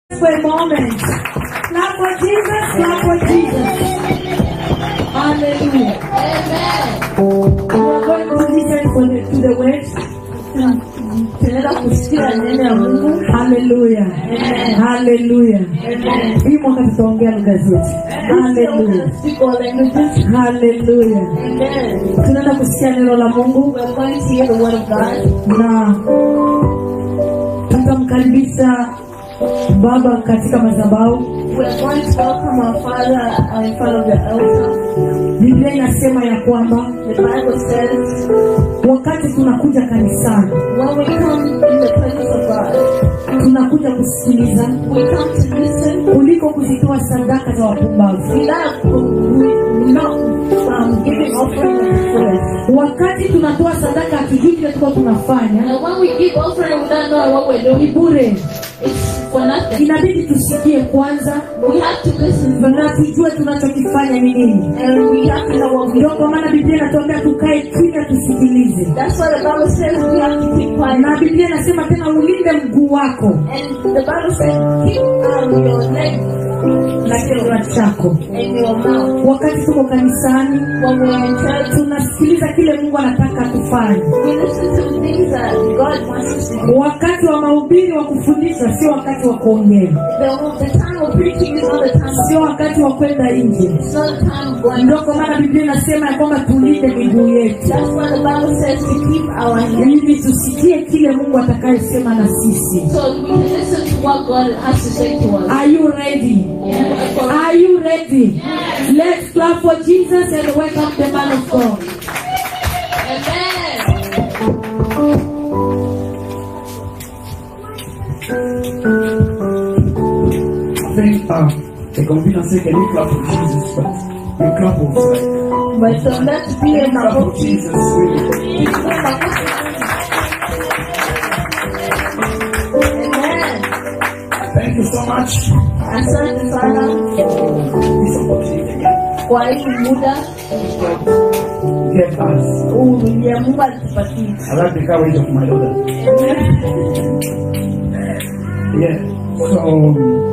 for a moment. Clap for Jesus, clap for Jesus. Hallelujah. We are going to listen for the, to the words. tunaenda kusikia neno ya mungu Hallelujah. Hallelujah. Hii mwaka tutaongea lugha zote. Hallelujah. Speak all languages. Hallelujah. Amen. Tunaenda kusikia neno la Mungu We're going to hear the word of God. na tutamkaribisha baba katika madhabahu. We're going to welcome our Father uh, in front of the altar. Biblia inasema ya kwamba The Bible says, wakati tunakuja kanisani when we come in the presence of God, tunakuja kusikiliza we come to listen. kuliko kuzitoa sadaka za wapumbavu. We not, we not um, giving offering of the flesh. Wakati tunatoa sadaka hatujui kile tuko tunafanya, And when we give offering, we don't know what we're ni doing. bure. It's for nothing. Inabidi tusikie kwanza We have to listen na tujue tunachokifanya ni nini. and we have to know what we Ndio kwa maana Biblia inatuambia tukae kimya tusikilize, That's why the Bible says we have to keep quiet. na Biblia inasema tena ulinde mguu wako And the Bible says keep um, your leg na kinywa chako. and your mouth. Wakati tuko kanisani, When we're in church, tunasikiliza kile Mungu anataka tufanye. we listen to the things that God wants us to do. Wakati wa mahubiri wa kufundisha sio wakati wa kuongea, The, the time of preaching is not the time of sio wakati wa kwenda nje. it's not the time of going Ndio kwa maana Biblia inasema ya kwamba tulinde miguu yetu That's why the Bible says to keep our hands ili tusikie kile Mungu atakayesema na sisi. so we can listen to what God has to say to us. Are you ready? Yeah. Are you ready? Let's clap for Jesus and welcome the man of God. Amen. I think uh, the computer say can you clap for Jesus, but you clap for like, But so let's be can in you clap our for Jesus really. Amen. Thank you so much Asante sana for this opportunity again. kwa hii muda Get us. huu ya Mungu alitupatia. I like the courage of my daughter. Yeah. So um,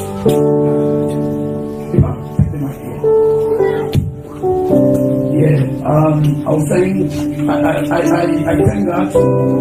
take the mic here. Yeah. Um, I was saying I I I I, I thank God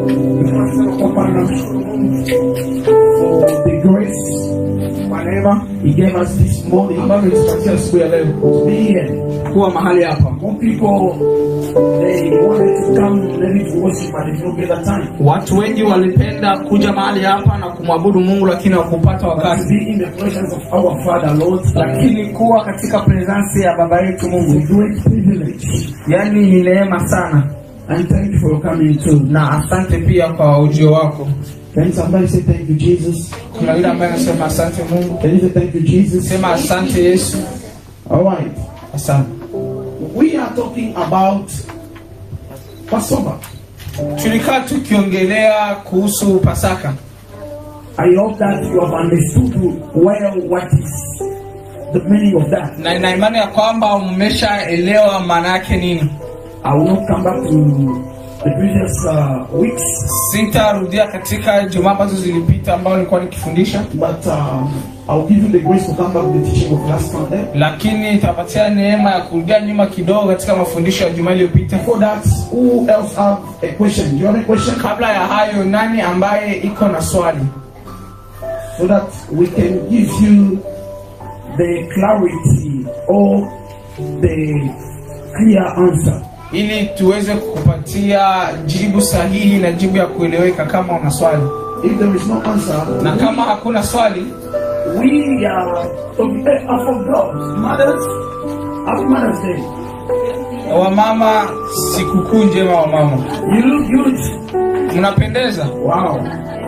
for the grace whatever He gave us this morning ambavyo tupatia asubuhi ya leo to be here. kuwa mahali hapa. More people they wanted to come maybe to worship but they don't get the time. Watu wengi walipenda kuja mahali hapa na kumwabudu Mungu, lakini hawakupata But to wakati. be in the presence of our Father Lord, Lakini kuwa katika presence ya baba yetu is a Mungu, great privilege. yani ni neema sana, And thank you for coming too. na asante pia kwa ujio wako. Can somebody say thank you, Jesus? Kuna yule ambaye anasema asante Mungu, Can you say thank you, Jesus? sema asante Yesu, All right. asante. We are talking about Passover. Tulikaa tukiongelea kuhusu Pasaka. I hope that you have understood well what is the meaning of that. na ina imani ya kwamba mmeshaelewa maana yake nini. I will not come back to the previous uh, weeks, Sitarudia katika jumaa ambazo zilipita ambao nilikuwa nikifundisha, but um, I'll give you the grace to come back to the teaching of last Sunday. lakini itapatia neema ya kurudia nyuma kidogo katika mafundisho ya jumaa iliyopita. Before that, who else have a question? Do you have a question? Kabla ya hayo, nani ambaye iko na swali so that we can give you the clarity or the clear answer. ili tuweze kukupatia jibu sahihi na jibu ya kueleweka kama una swali, If there is no answer, na kama hakuna swali, we are talking eh, I forgot. Mothers, happy Mother's Day. wamama, sikukuu njema wamama, You look good. mnapendeza. Wow.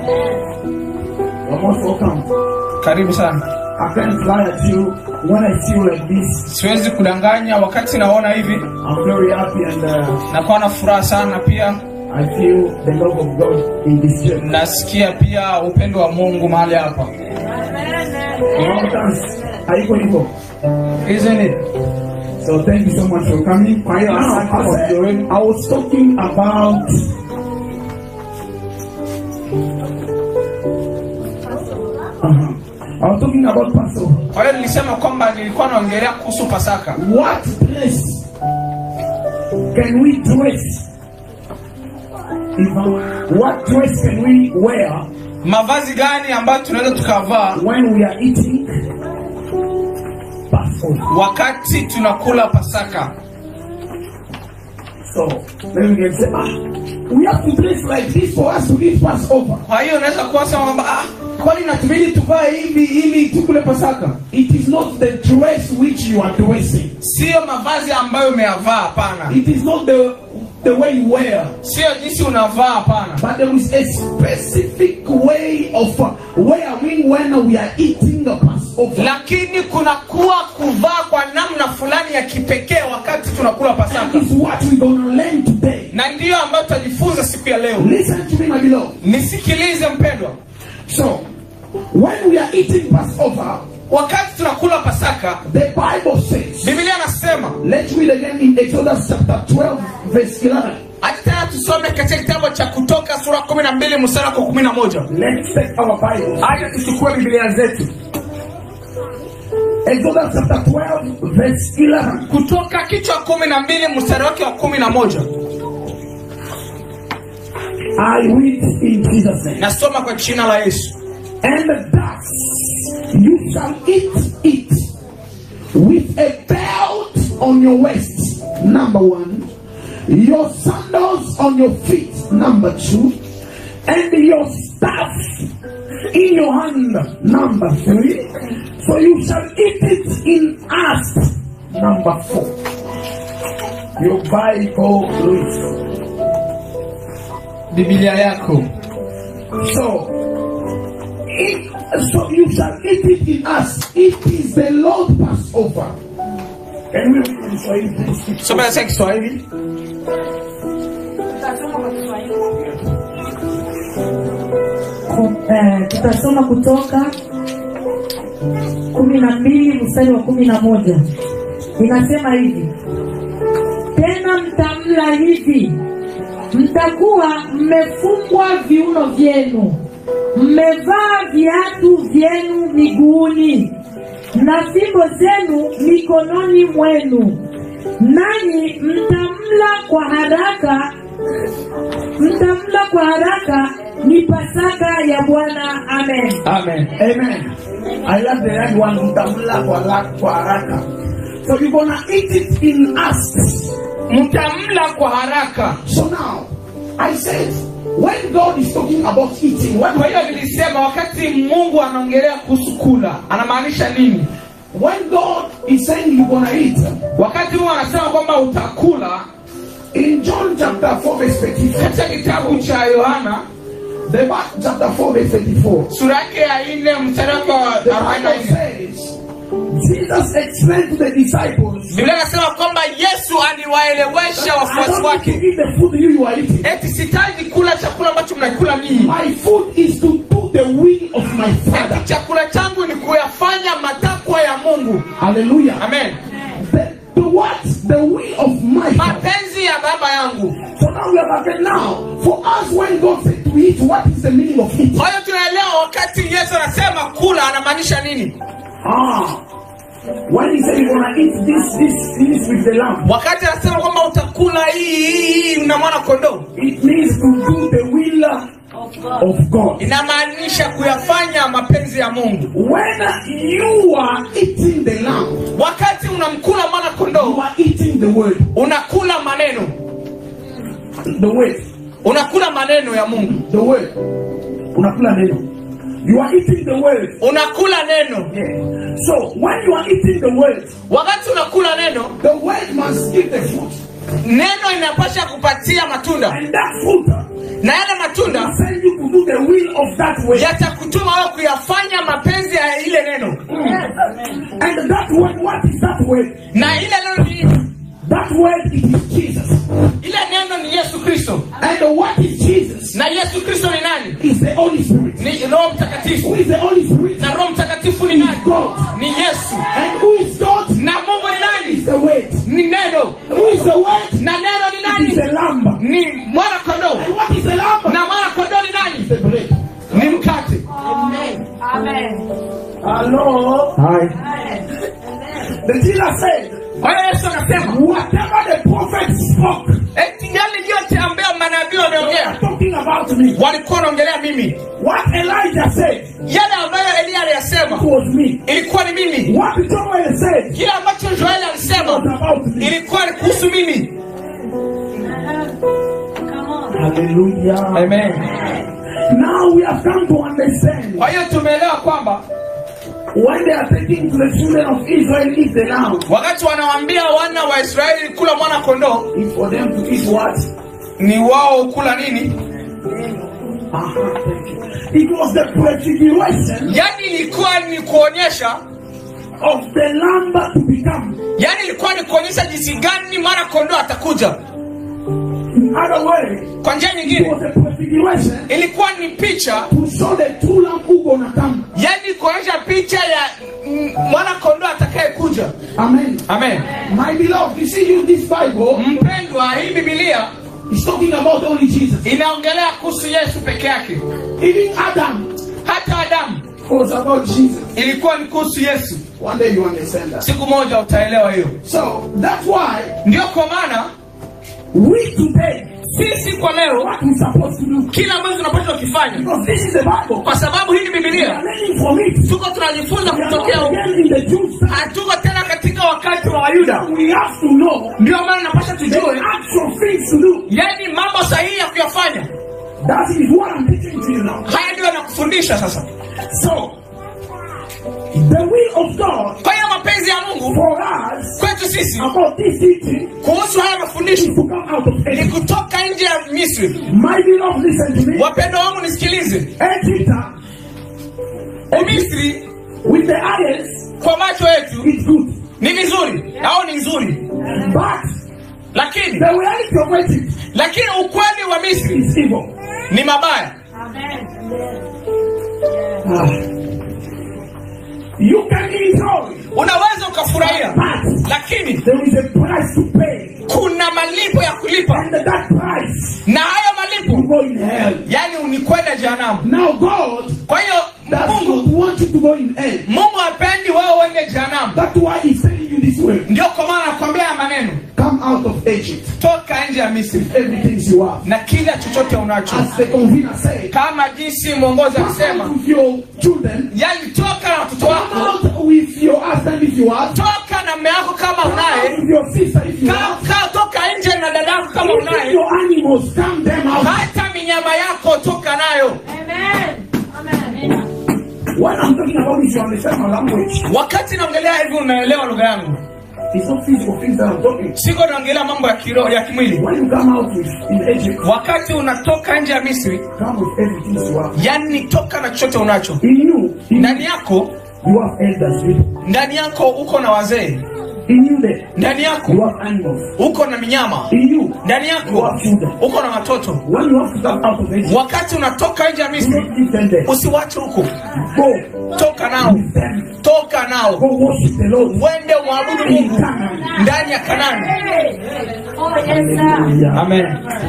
You're most welcome. Karibu sana. I can't lie at you. When I see you like this, Siwezi kudanganya, wakati naona hivi I'm very happy and uh, nakuwa na furaha sana pia I feel the love of God in this church. nasikia pia upendo wa mungu mahali hapa Long dance. Haiko hivyo. isn't it So thank you so much for coming. Kwa hiyo Now, asante kwa I, said, kujoin. I was talking about uh I was talking about Passover. kwa hiyo nilisema kwamba nilikuwa naongelea kuhusu pasaka What dress can we dress? If, what dress can we wear mavazi gani ambayo tunaweza tukavaa when we are eating Passover? wakati tunakula pasaka So then we can say, ah, we have to dress like this for us to eat Passover. kwa hiyo unaweza kuwasema kwamba ah, kwani natubidi tuvae hivi ili tukule pasaka It is not the dress which you are dressing. siyo mavazi ambayo umeyavaa hapana It is not the the way you wear. siyo jinsi unavaa hapana But there is a specific way of uh, wearing when we are eating the Passover. lakini kunakuwa kuvaa kwa namna fulani ya kipekee wakati tunakula That pasaka is what we're going to learn today. na ndiyo ambayo tutajifunza siku ya leo Listen to me, my beloved. nisikilize mpendwa So, when we are eating Passover, wakati tunakula pasaka the Bible says, biblia anasema let's read again in Exodus chapter 12, verse 11. hata tena tusome katika kitabu cha kutoka sura kumi na mbili mstari wa kumi na moja Let's take our Bible. hata tuchukue biblia zetu Exodus chapter 12, verse 11. kutoka kichwa kumi na mbili mstari wake wa kumi na moja I read in Jesus' name. nasoma kwa jina la yesu And thus you shall eat it with a belt on your waist, number one, your sandals on your feet, number two, and your staff in your hand, number three. So you shall eat it in us, number four. Your Bible reads. biblia yako So, it, so you shall eat it in us. It is the Lord Passover. Can we read in Swahili, please? soma katika kiswahili Ku- eh, tutasoma kutoka kumi na mbili mstari wa kumi na moja inasema hivi tena mtamla hivi mtakuwa mmefungwa viuno vyenu mmevaa viatu vyenu miguuni na fimbo zenu mikononi mwenu nanyi mtamla kwa haraka mtamla kwa haraka ni pasaka ya bwana amen amen Amen. I love the right one. Mtamla kwa la- kwa haraka. So you're gonna eat it in us. mtamla kwa haraka So now, I said, when God is talking about eating, what kwa hiyo nilisema wakati mungu anaongelea kuhusu kula anamaanisha nini when God is saying you're gonna eat, wakati mungu anasema kwamba utakula in John chapter 4, verse 34, katika kitabu cha yohana the Mark chapter 4, verse 34, sura yake ya nne mstari wake wa the arobaini na Bible nne says, Jesus explained to the disciples, biblia inasema kwamba yesu aliwaelewesha I wafuasi don't need to wake eat the food you, you are eating. eti sitaji kula chakula ambacho mnakula ninyi My food is to do the will of my Father. eti chakula changu ni kuyafanya matakwa ya mungu Hallelujah. amen The, the what? The will of my Father. mapenzi ya baba yangu So now we have again now. For us, when God said to eat, what is the meaning of eat? kwa hiyo tunaelewa wakati yesu anasema kula anamaanisha nini Ah. When he said you're gonna eat this, this, this with the lamb, wakati anasema kwamba utakula hii hii hii na mwana kondoo it means to do the will of God. inamaanisha kuyafanya mapenzi ya mungu When you are eating the lamb, wakati unamkula mwana you kondoo are eating the word. unakula maneno The word. unakula maneno ya mungu The word. Unakula neno. You are eating the word. unakula neno Yeah. So when you are eating the word, wakati unakula neno the word must give the fruit. neno inapasha kupatia matunda And that fruit na yale matunda will send you to do the will of that word. yatakutuma wewe kuyafanya mapenzi ya ile neno And that word, what is that word? na ile neno ni That word it is Jesus. ile neno ni yesu kristo And what is Jesus? na yesu kristo ni nani Is the Holy Spirit. ni roho Who mtakatifu is the Holy Spirit? na roho mtakatifu ni Is nani God. ni yesu And who is God? na mungu ni nani Is the word. ni neno Who is the word? na neno ni It is nani the lamb. ni mwana kondoo And what is the lamb? na mwana kondoo ni nani The bread. ni mkate amen Ah, Hello. Hai. The Jesus said, Kwa hiyo Yesu akasema whatever the prophet spoke, eti yale yote ambayo manabii wameongea talking about me. walikuwa wanaongelea mimi, What Elijah said yale ambayo Eliya aliyasema was me. ilikuwa ni mimi, What Joel said kile ambacho Joeli was alisema about me. ilikuwa ni kuhusu mimi. Hallelujah. Amen. Now we have come to understand Kwa hiyo tumeelewa kwamba when they are taking to the children of Israel eat the lamb, wakati wanawaambia wana wa Israeli kula mwana kondoo, it's for them to eat what? ni wao kula nini? Aha, thank you. It was the prefiguration Yaani ilikuwa ni kuonyesha, of the lamb to become. yaani ilikuwa ni kuonyesha jinsi gani mwana kondoo atakuja. In other words, Kwa njia it nyingine, was a prefiguration ilikuwa ni picha, to show the true lamb who gonna come. yaani kuonyesha picha ya mm, mwana kondoo atakayekuja. Amen. Amen. My beloved, you see you this Bible Mpendwa, hii Biblia is talking about only Jesus. inaongelea kuhusu Yesu peke yake. Even Adam Hata Adamu was about Jesus. ilikuwa ni kuhusu Yesu. One day you understand that. Siku moja utaelewa hiyo. So that's why Ndio kwa maana we today sisi kwa leo what we supposed to do kila ambacho tunapaswa kukifanya, because this is the Bible. kwa sababu hii ni We are Biblia, learning from it. tuko tunajifunza We are kutokea not huko. again in the Jews. Hatuko tena katika wakati wa Wayuda. We have to know Ndio maana napasha the tujue, actual things to do. yaani mambo sahihi ya kuyafanya. That is what I'm teaching to you now. Haya ndio yanakufundisha sasa. So the will of God Kwa hiyo mapenzi ya Mungu for us kwetu sisi about this teaching kuhusu haya mafundisho is to come out of ni Egypt. kutoka nje ya Misri. My beloved, listen to me. Wapendwa wangu, nisikilize. Egypt Misri with the eyes kwa macho yetu is good, ni vizuri au ni nzuri, but lakini the reality of Egypt lakini ukweli wa Misri is evil. ni mabaya. Ah. You can enjoy, Unaweza ukafurahia, but lakini there is a price to pay, kuna malipo ya kulipa, and that price na hayo will malipo go in hell. yani ni kwenda jehanamu. Now God Kwa hiyo does Mungu not want you to go in hell. Mungu hapendi wewe uende jehanamu. That's why He's telling you this way. Ndio kwa maana nakwambia haya maneno, Come out of Egypt. toka nje ya Misri Everything you have. na kila chochote unacho, As the convener said, kama jinsi mwongozi come out alisema, with your children. yani toka na watoto Come wako, out with your husband if you have. toka na mume wako kama Come out unaye, with your sister if you Ka- have. ka- toka nje na dada yako kama Even unaye, your animals, come them out. hata minyama yako toka nayo. When I'm talking about this, you understand my language. Wakati naongelea hivi, unaelewa lugha yangu, It's not physical things that I'm talking. siko naongelea mambo ya kiroho ya kimwili. When you come out with in Egypt, Wakati unatoka nje ya Misri, come with everything you have. yani toka na chochote unacho In you, in ndani yako, you have elders people. ndani yako uko na wazee, In you there, ndani you yako have animals. uko na minyama, In you, ndani you yako have children. uko na watoto. When you have to come out of Egypt, Wakati unatoka nje ya do Misri, not leave them there. usiwache huko, Go toka nao, with them. toka nao, Go worship the Lord. uende mwabudu In Mungu Canaan. ndani ya Kanani. Hallelujah. Amen.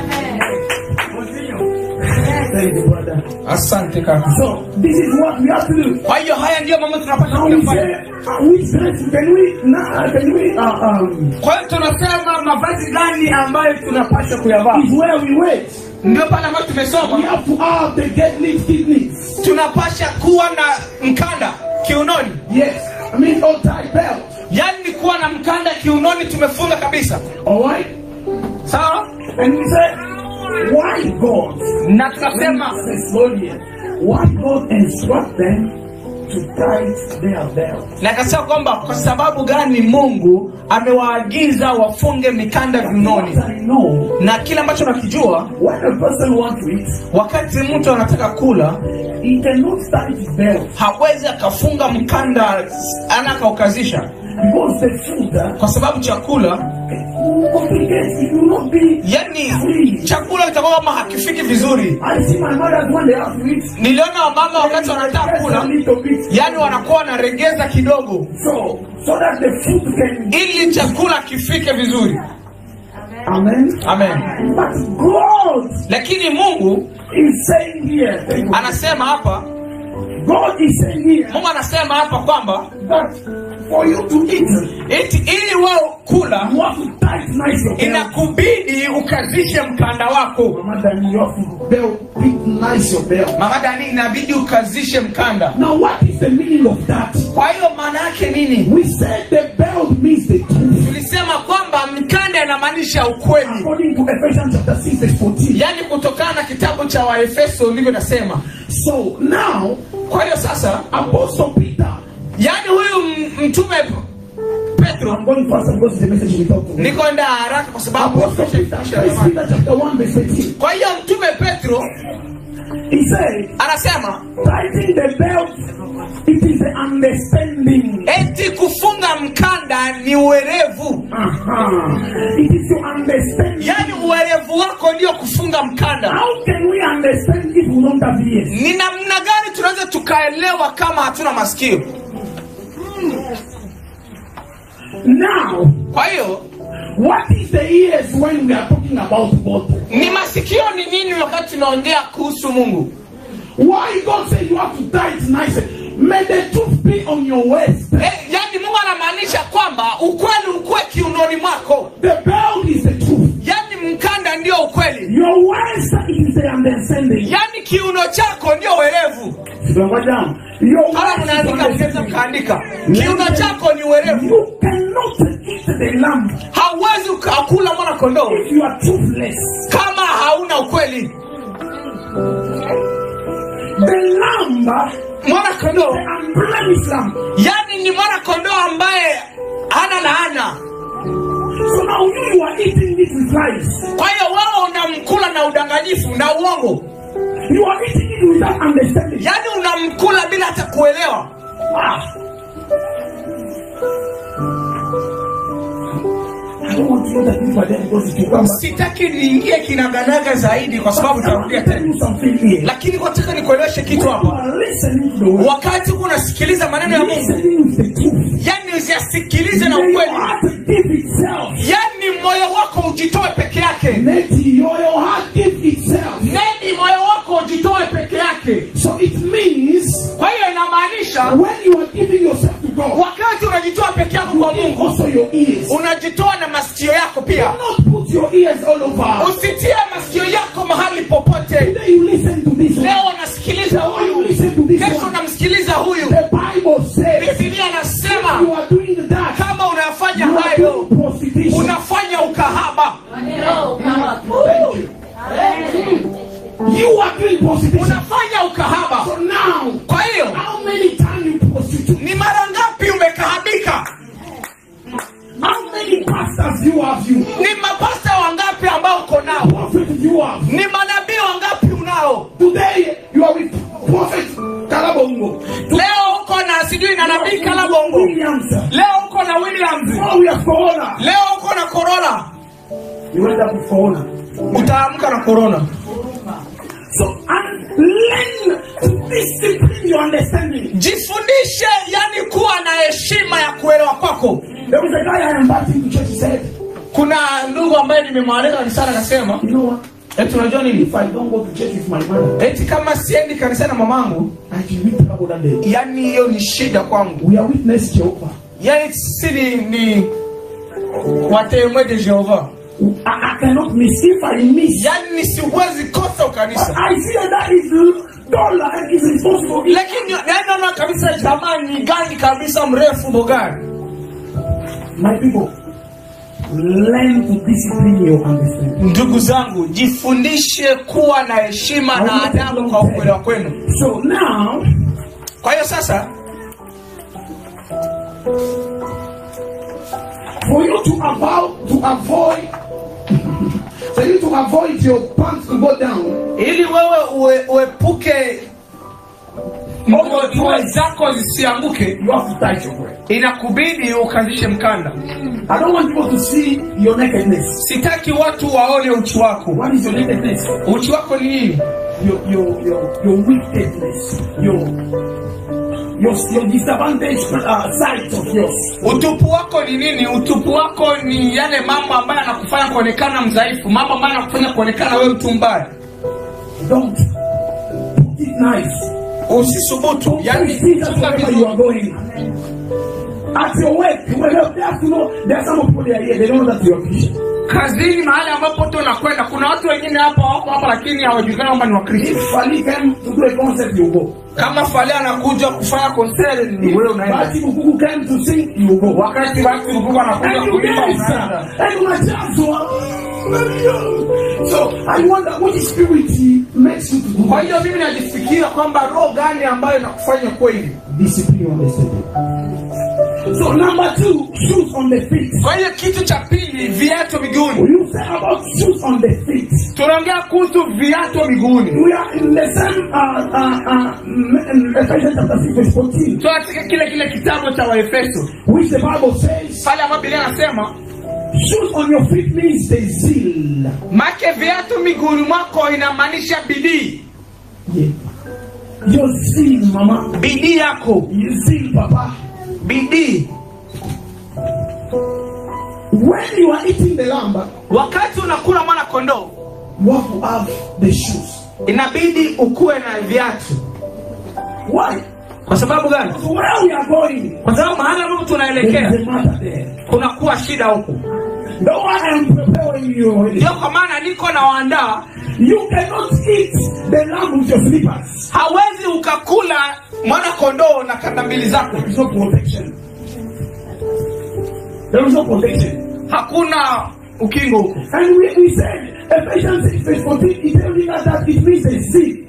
Thank you, brother. Asante kaka. So, this is what we have to do. Kwa hiyo haya ndiyo mambo tunapaswa Now we say, kuyafanya. uh, which dress can we, nah, can we, uh, um, Kwa hiyo tunasema mavazi gani ambayo tunapaswa kuyavaa, is where we wait. ndio pale ambayo We tumesoma have to have the get lift kidneys. tunapasha kuwa na mkanda kiunoni, Yes. I mean, all tie belt. yaani ni kuwa na mkanda kiunoni tumefunga kabisa, All right. sawa. And we say, why God? Na tunasema Thessalonians, why God instruct them to tie their belt? na akasema kwamba kwa sababu gani Mungu amewaagiza wafunge mikanda viunoni, What I know, na kile ambacho nakijua, when a person wants to eat, wakati mtu anataka kula he cannot tie his belt hawezi akafunga mkanda ana akaukazisha, because the food uh, kwa sababu chakula will complicate. It will not be yani free. chakula kitakuwa kama hakifiki vizuri. I see my mothers when they have to eat, Niliona wamama wakati wanataka just a kula, little bit. yani wanakuwa wanaregeza kidogo So, so that the food can. ili chakula kifike vizuri. Amen. Amen. But God Lakini Mungu is saying here, thank you. anasema hapa God is saying here mungu anasema hapa kwamba that for you to eat, eti ili wewe kula you have to tighten nice your belt. inakubidi ukazishe mkanda wako Mama Dani, you have to belt, big nice your belt. mama dani inabidi ukazishe mkanda Now, what is the meaning of that? kwa hiyo maana yake nini We said the belt means the truth. tulisema kwamba mkanda inamaanisha ukweli According to Ephesians chapter 6, verse 14. yaani kutokana na kitabu cha waefeso ndivyo nasema So now, kwa hiyo sasa Apostle Peter, yaani huyu m- mtume petro I'm going fast because the message we talk to. nikoenda haraka kwa sababu Apostle Peter, First Peter chapter 1, verse 18. kwa hiyo mtume petro He said, anasema tightening the belt, it is the understanding. eti kufunga mkanda ni uwerevu Uh-huh. It is your understanding. yaani uwerevu wako ndio kufunga mkanda How can we understand if we don't have ears? ni namna gani tunaweza tukaelewa kama hatuna masikio Now, kwa hiyo what is the ears when we are talking about God? ni masikio ni nini wakati tunaongea kuhusu mungu Why God said you have to tie it nice? May the truth be on your waist. eh, yaani mungu anamaanisha kwamba ukweli ukuwe kiunoni mwako The belt is the truth. yaani mkanda ndio ukweli Your waist is the understanding. yaani kiuno chako ndio werevu Simama down. Your kama waist is mnaandika mnaweza understanding. mkaandika kiuno chako ni werevu You cannot eat the lamb hauwezi ukakula mwana kondoo if you are truthless. kama hauna ukweli The lamb, mwana kondoo the unblemished lamb. yaani ni mwana kondoo ambaye hana laana So now you, you are eating it with lies. kwa hiyo wewe unamkula na udanganyifu na uongo You are eating it without understanding. yaani unamkula bila hata kuelewa Ah. I don't want to know that people are there because it will come back. sitaki niingie kinaganaga zaidi kwa sababu I want tarudia to tell tena you something here. lakini nataka nikueleweshe kitu You hapa are listening to the word. wakati huko unasikiliza maneno ya mungu Listening with the truth. yaani usiyasikilize na May your ukweli heart give itself. yaani moyo wako ujitoe peke yake Let your, your heart give itself. neni moyo wako ujitoe peke yake So it means kwa hiyo inamaanisha when you are giving yourself to God, wakati unajitoa peke yako kwa mungu also your ears. unajitoa na masikio yako pia Not put your ears all over. usitie masikio yako mahali popote Today you listen to this one. leo unasikiliza Tomorrow you huyu listen to this kesho one. unamsikiliza huyu The Bible says bibilia you anasema are doing that. kama unafanya You are hayo doing prostitution. unafanya ukahaba Thank you. You are doing prostitution. unafanya ukahaba So now, kwa hiyo how many times you prostitute? ni mara ngapi umekahabika How many pastors you have you? ni mapasta wangapi ambao uko nao Prophet you have. ni manabii wangapi unao Today you are with Prophet Kalabongo. leo uko na sijui na nabii kalabongo Williams. leo uko na williams Oh, we have Corona. leo uko na korona You went up with Corona. utaamka na korona So, and learn to discipline your understanding. jifundishe yani kuwa na heshima ya kuelewa kwako There was a guy I invited to church. He said, kuna ndugu ambaye nimemwalika kanisani akasema You know what? eti unajua nini If I don't go to church with my mother, eti kama siendi kanisani na mamangu I can meet trouble that day. yani hiyo ni shida kwangu We are witness Jehovah. yani si ni, ni watemwe de jehova I, I cannot miss. If I miss, yani siwezi kosa ukanisa I feel that is dollar and is responsible. lakini naona kabisa jamani gani kabisa mrefu bogani My people, learn to discipline your understanding. ndugu zangu jifundishe kuwa na heshima na adabu kwa ukwelewa kwenu So now, kwa hiyo sasa for you to avoid to avoid for you to avoid your pants to go down, ili wewe ue, uepuke nguo nguo zako zisianguke you have to tight your breast. inakubidi ukazishe mkanda I don't want people to see your nakedness. sitaki watu waone uchi wako What is your nakedness? uchi wako ni nini Your your your your wickedness. Your your your disadvantage uh, sides of yours. utupu wako ni nini utupu wako ni yale mambo ambayo yanakufanya kuonekana mdhaifu mambo ambayo yanakufanya kuonekana wewe mtu mbaya Don't put it nice. usisubutu yani see that chunga wherever you are vizuri going. At your work, well, they have to know there are some people that are here, they don't know that you are Christian. kazini mahali ambapo tu unakwenda kuna watu wengine hapa wako hapa lakini hawajulikani kwamba ni wakristo If Ali came to do a concert, you go. kama fali anakuja kufanya konseri ni wewe unaenda Bati Bukuku came to sing, you go. wakati watu mkubwa anakuja And you kuimba dance. unaenda And unajazwa. So I wonder which spirit makes you to do kwa that. hiyo mimi najifikiria kwamba roho gani ambayo inakufanya kweli Discipline you understand. So number two, shoes on the feet. kwa hiyo kitu cha pili viatu miguuni You say about shoes on the feet. tunaongea kuhusu viatu miguuni We are in the same uh, uh, uh, in Ephesians chapter 6 verse 14, so katika kile kile kitabu cha waefeso which the Bible says, pale ambapo biblia anasema shoes on your feet means the zeal. make viatu miguuni mwako inamaanisha bidii Yeah. Your zeal, mama. bidii yako Your zeal, papa. bidii When you are eating the lamb, wakati unakula mwana kondoo you have to have the shoes. inabidi ukuwe na viatu Why? kwa sababu gani So where we are going, kwa sababu mahali ambapo there tunaelekea is a matter there. kunakuwa shida huku The one I am preparing you, ndio kwa maana niko na waandaa you cannot eat the lamb with your slippers. hawezi ukakula mwana kondoo na kanda mbili zako There is no protection. There is no protection. hakuna ukingo huko And we, we said, Ephesians 6 verse 14, it tells us that it means the zeal.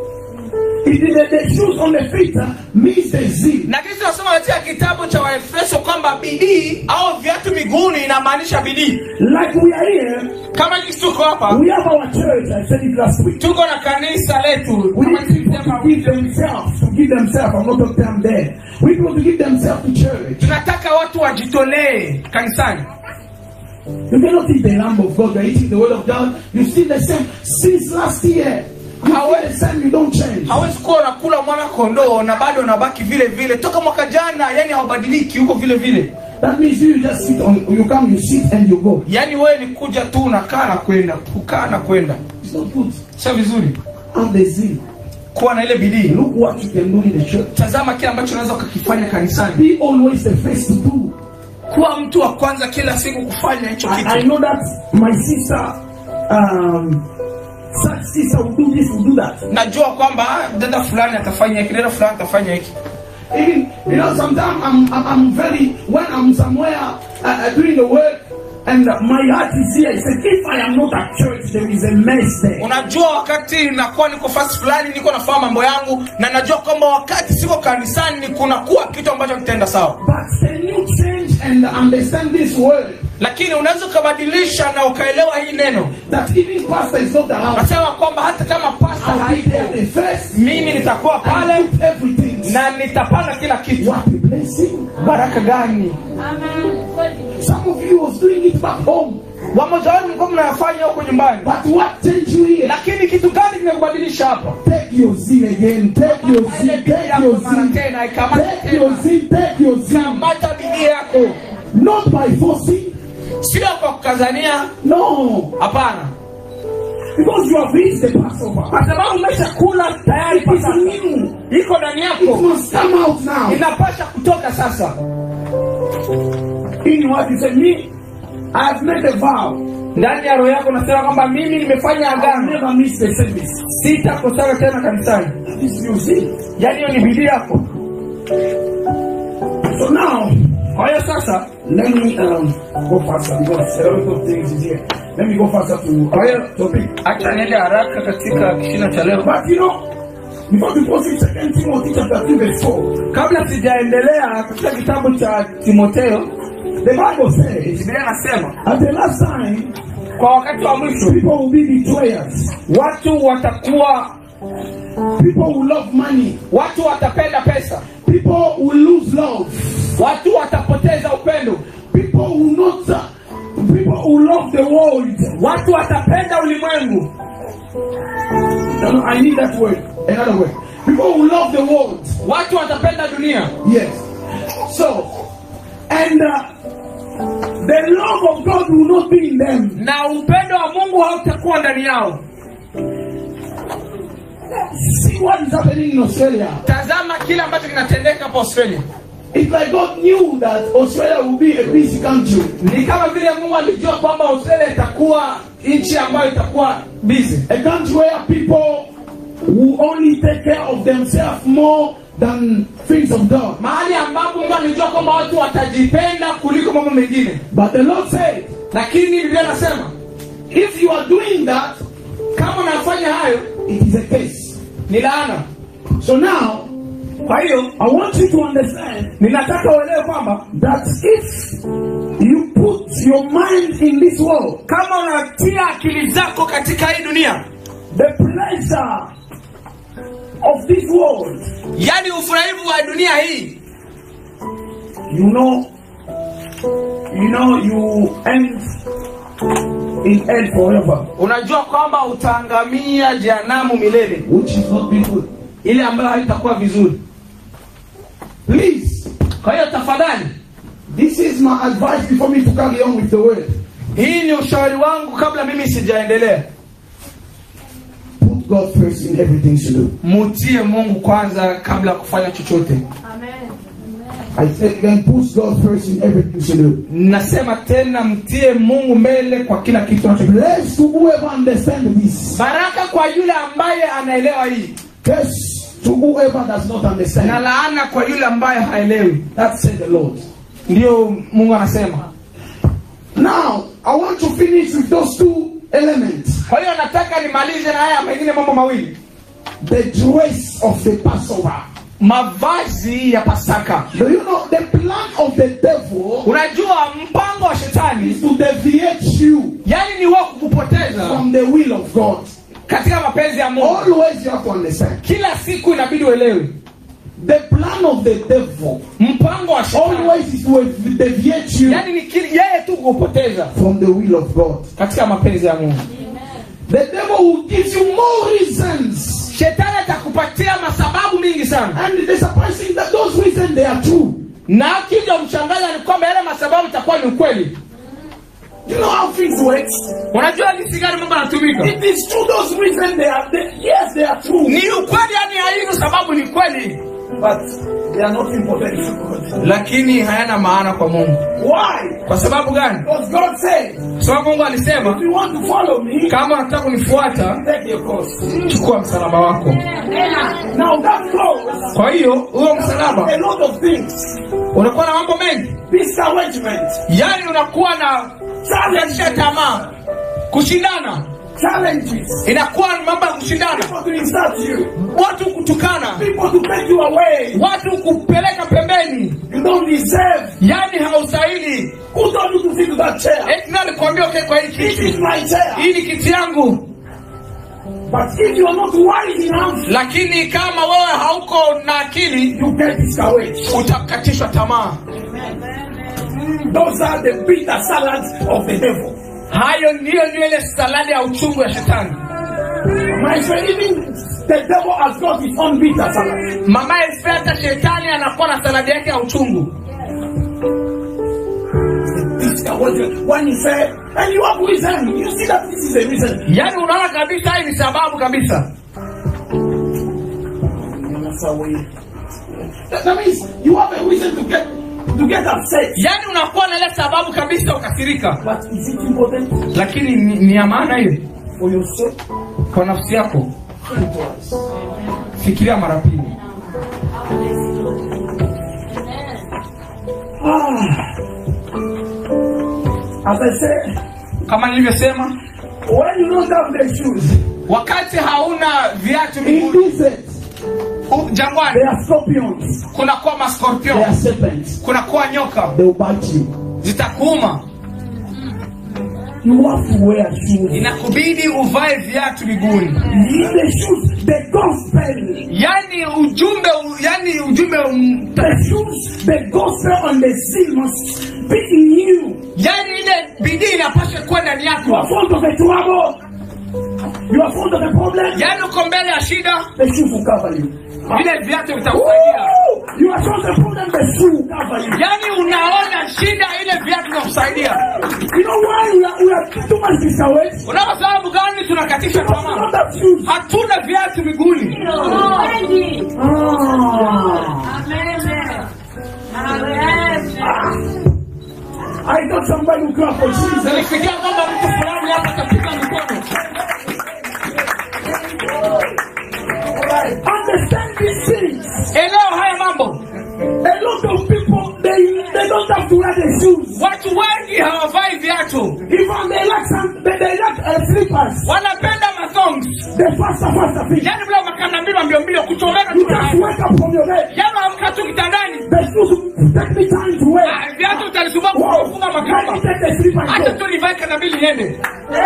It is the, the shoes on the feet uh, means the zeal. na kitu tunasoma katika kitabu cha waefeso kwamba bidii au viatu miguuni inamaanisha bidii Like we are here, kama jinsi tuko hapa we have our church, I said it last week. tuko na kanisa letu We kama need people tulisema to give themselves, to give themselves. I'm not talking them there. We need people to give themselves to church. tunataka watu wajitolee kanisani You cannot eat the lamb of God. You're eating the word of God. You still the same since last year. You are the same. You don't change. hawezi kuwa unakula mwana kondoo na bado unabaki vile vile toka mwaka jana yani haubadiliki huko vile vile That means you just sit on. You come, you sit, and you go. yaani wewe ni kuja tu unakaa na kwenda kukaa na kwenda It's not good. sio vizuri Have the zeal. kuwa na ile bidii Look what you can do in the church. tazama kile ambacho unaweza ukakifanya kanisani Be always the first to do. kuwa mtu wa kwanza kila siku kufanya hicho I, I kitu know that my sister, um, such sister will do this, will do that. najua kwamba ah, dada fulani atafanya hiki dada fulani atafanya hiki Even you know, sometimes I'm, I'm I'm very when I'm somewhere uh, uh, doing the work, and uh, my heart is here. He said, if I am not at church, there is a mess there. unajua wakati nakuwa niko fasi fulani niko nafanya mambo yangu na najua kwamba wakati siko kanisani kunakuwa kitu ambacho kitaenda sawa But can you change and understand this word lakini unaweza ukabadilisha na ukaelewa hii neno that even pastor is not around? nasema kwamba hata kama pasta I'll be haipo there the first mimi nitakuwa pale and put everything. na nitapanda kila kitu What a blessing! baraka gani Some of you was doing it back home, wamoja wenu mlikuwa mnayafanya huko nyumbani but what changed you here? lakini kitu gani kimekubadilisha hapa Take your zeal again. Take your zeal. Take your mara zeal. tena ikamata Take your tena zeal. Take your zeal. kamata bidii yako Not by forcing. sio kwa kukazania No. hapana Because you have reached the Passover. kwa sababu umeshakula tayari It is pasaka new. iko ndani It yako must come out now. inapasha kutoka sasa In what you say, me, I have made a vow. ndani ya roho yako nasema kwamba mimi nimefanya I'll agano never miss the service. sitakosana tena kanisani That is your zeal. yaani hiyo ni bidii yako So now, kwa hiyo sasa let me um, go faster because a lot of things is here. Let me go faster to kwa hiyo our topic. acha niende haraka katika kishina cha leo But you know, before we proceed, Second Timothy chapter 2 verse 4, kabla sijaendelea katika kitabu cha timotheo the Bible says, biblia inasema at the last time, kwa wakati wa mwisho people will be betrayers. watu watakuwa People will love money. watu watapenda pesa People will lose love. watu watapoteza upendo People will not. Uh, people will love the world. watu watapenda ulimwengu No, no, I need that word. Another word. People will love the world. watu watapenda dunia Yes. So, and uh, the love of God will not be in them. na upendo wa mungu hautakuwa ndani yao See what is happening in Australia. tazama kile ambacho kinatendeka hapa australia It's like God knew that Australia will be a busy country. ni kama vile mungu alijua kwamba australia itakuwa nchi ambayo itakuwa busy A country where people will only take care of themselves more than things of God. mahali ambapo mungu alijua kwamba watu watajipenda kuliko mambo mengine But the Lord said, lakini biblia anasema if you are doing that, kama unafanya hayo it is a case. ni laana So now, kwa hiyo I want you to understand ninataka uelewe kwamba that if you put your mind in this world, kama unatia akili zako katika hii dunia the pleasure of this world, yaani ufurahivu wa dunia hii you know, you know, you end in hell forever, unajua kwamba utaangamia jehanamu milele which is not be good. ile ambayo haitakuwa vizuri Please, kwa hiyo tafadhali this is my advice before me to carry on with the word. hii ni ushauri wangu kabla mimi sijaendelea Put God first in everything you do. mutie mungu kwanza kabla ya kufanya chochote I said again, put God first in everything you do. nasema tena mtie mungu mbele kwa kila kitu unacho- Blessed to whoever understand this. baraka kwa yule ambaye anaelewa hii Curse to whoever does not na understand. laana kwa yule ambaye haelewi That said the Lord. ndiyo mungu anasema Now, I want to finish with those two elements. kwa hiyo nataka nimalize na haya mengine mambo mawili The dress of the Passover. mavazi ya pasaka Do you know the plan of the devil unajua mpango wa shetani is to deviate you yani ni wao kukupoteza from the will of God? katika mapenzi ya mungu Always you have to understand. kila siku inabidi uelewe The plan of the devil mpango wa shetani always is to deviate you yani ni kili- yeye tu kukupoteza from the will of God. katika mapenzi ya mungu The devil will give you more reasons. shetani atakupatia masababu mingi sana And the surprising that those reasons they are true. na kija mchanganya ni kwamba yale masababu itakuwa ni ukweli You know how things work? unajua jinsi gani mambo yanatumika It is true those reasons they are they, yes they are true. ni ukweli yani haino sababu ni kweli But they are not important to God. lakini hayana maana kwa mungu Why? kwa sababu gani Because God said, kwa sababu mungu alisema if you want to follow me, kama unataka kunifuata take your cross. chukua msalaba wako Now that cross kwa hiyo huo msalaba a lot of things. unakuwa na mambo mengi Discouragement, yaani unakuwa na kukatisha tamaa kushindana challenges, inakuwa ni mambo ya kushindana people to insult you, watu kutukana people to take you away. watu kupeleka pembeni You don't deserve. yaani haustahili Who told you to sit in that chair? eti nani alikwambia ukae kwa hii This is kiti my chair. hii ni kiti yangu But if you are not wise enough, lakini kama wewe hauko na akili you get discouraged. utakatishwa tamaa Those are the bitter salads of the devil. hayo ndiyo ndio ile saladi ya uchungu ya shetani My friend, even the devil has got his own bitter salad. mama Esther, hata shetani anakuwa na saladi yake ya uchungu Discouragement. When he said, and you have reason, you see that this is a reason. yaani unaona kabisa hii ni sababu kabisa That, that means you have a reason to get to get upset. yaani unakuwa na ile sababu kabisa ukasirika But is it important lakini ni, ni ya maana hiyo for your soul? kwa nafsi yako Think twice. fikiria mara pili Ah. As I said, kama nilivyosema when you don't have the shoes, wakati hauna viatu in miguuni desert, u- jangwani there are scorpions, kunakuwa there maskorpion are serpents. kunakuwa nyoka They will bite you. zitakuuma You have to wear shoes. inakubidi uvae viatu miguuni In the shoes, the gospel, yani ujumbe u- yani ujumbe um, the shoes, the gospel on the seal must be in you. yani ile bidii inapaswa kuwa ndani You are yako fond of the trouble. You are fond of the problem. yani uko mbele ya shida The shoes will cover you. vile viatu vitakusaidia Woo! You are fond of the problem. The shoe will cover you. yani unaona shida ile viatu vinakusaidia You know why we are, we are too much discouraged? unao sababu gani tunakatisha Because we tamaa don't have shoes. hatuna viatu miguuni I thought somebody would clap for Jesus. nilifikia kwamba mtu fulani hapa katika mikono Understand these things. eneo haya mambo A lot of people, they, they don't have to wear the shoes. watu wengi hawavai viatu Even they like some, they, they like uh, slippers. wanapenda mathongs The faster, faster thing. yaani vile makanda mbili mbio mbio kuchomeka You tu just wake up from your bed. yaani amka tu kitandani The shoes take me time to wear. Ah, viatu utalisumbua Wow. kufunga Let me makamba take the slipper and hata go. tu nivae kanda mbili niende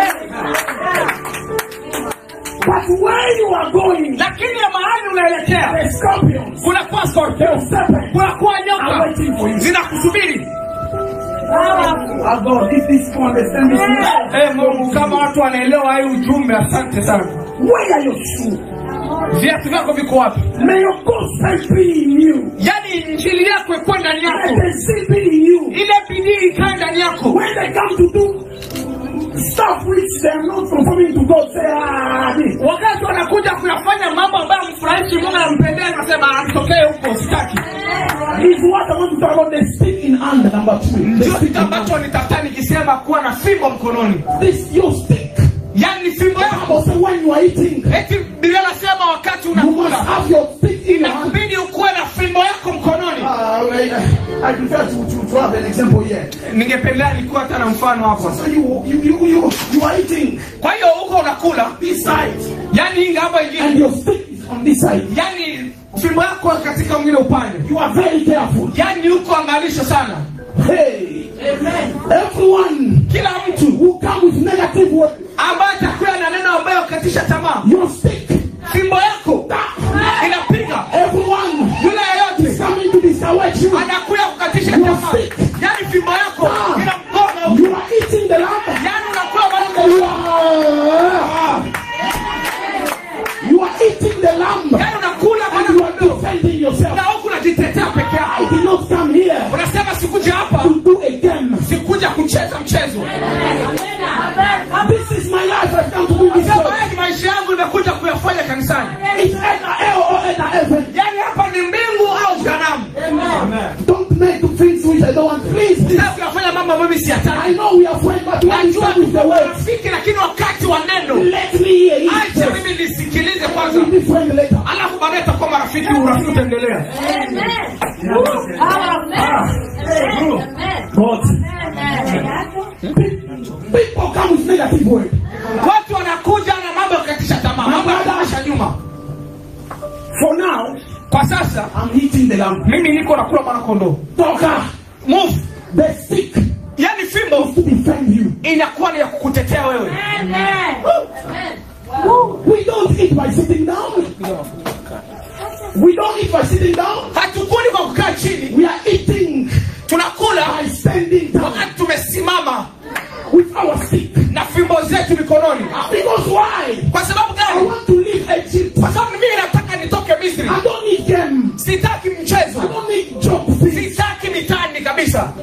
But where you are going, lakini ya mahali unaelekea the scorpions, kunakuwa scorpion the serpents kunakuwa are nyoka waiting for you. zinakusubiri Oh God, if this people understand this, message, Eh, mungu kama watu wanaelewa hii ujumbe asante sana where are your shoes? viatu vyako viko wapi May your gospel be in you. yaani injili yako ikuwe ndani Let yako the seed be in you. ile bidii ikae ndani yako When they come to do stuff which they are not conforming to God, say, ah, this. wakati wanakuja kuyafanya mambo ambayo mfurahishi mungu anampendea nasema amtokee huko sitaki Is what I want to talk about the stick in hand, number two. The ndio stick kitu in hand. ambacho nitafuta nikisema kuwa na fimbo mkononi This your stick. yaani fimbo yako Bible say when you are eating, eti biblia nasema wakati you must unakula have your stick in your hand. inakubidi ukuwe na fimbo yako mkononi Uh, I, I prefer to, to, to have an example here. ningependelea nikuwa hata na mfano hapo So you, you, you, you, you are eating kwa hiyo huko unakula this side, yaani inga hapa and ingine your stick is on this side. yaani fimbo yako katika mwingine upande You are very careful. yaani huko angalisho sana Hey, everyone kila mtu who come with negative word, ambaye atakuwa na neno ambayo katisha tamaa your stick, fimbo yako inapiga everyone yule yeyote coming to discourage you. anakuya kukatisha tamaa yaani fimbo yako ina mkono You are eating the lamb. yaani unakuwa baraka You are, you are eating the lamb. yaani unakula And you bwana are defending yourself. na huku unajitetea peke I yako did not come here unasema sikuja hapa to do a game. sikuja kucheza mchezo This is my life. I've come to do this sema job. haya ni maisha yangu nimekuja kuyafanya kanisani It's either hell or either heaven. yaani hapa ni mbingu au jehanamu Don't make things which I don't want. Please, please. sasa kuyafanya mambo ambayo mimi I siyataki know we are friends, but when you najua come with the word, rafiki lakini wakati wa neno let me hear it. acha first. mimi nisikilize kwanza We'll be friends later. alafu baadaye tutakuwa marafiki urafiki utaendelea But people come with negative word. watu wanakuja na mambo ya kukatisha tamaa mambo ya kurudisha nyuma For now, kwa sasa I'm eating the lamb. mimi niko nakula mwana kondoo Talker, move the stick yaani fimbo to defend you. inakuwa ni ya kukutetea wewe We don't eat by sitting down. We don't eat by sitting down. hatukuli kwa kukaa chini We are eating tunakula by standing down wakati tumesimama with our stick. na fimbo zetu mikononi Because why? kwa sababu I gani want to leave Egypt. kwa sababu mimi nataka nitoke misri I don't need game. sitaki I mchezo don't need joke things. sitaki mitani kabisa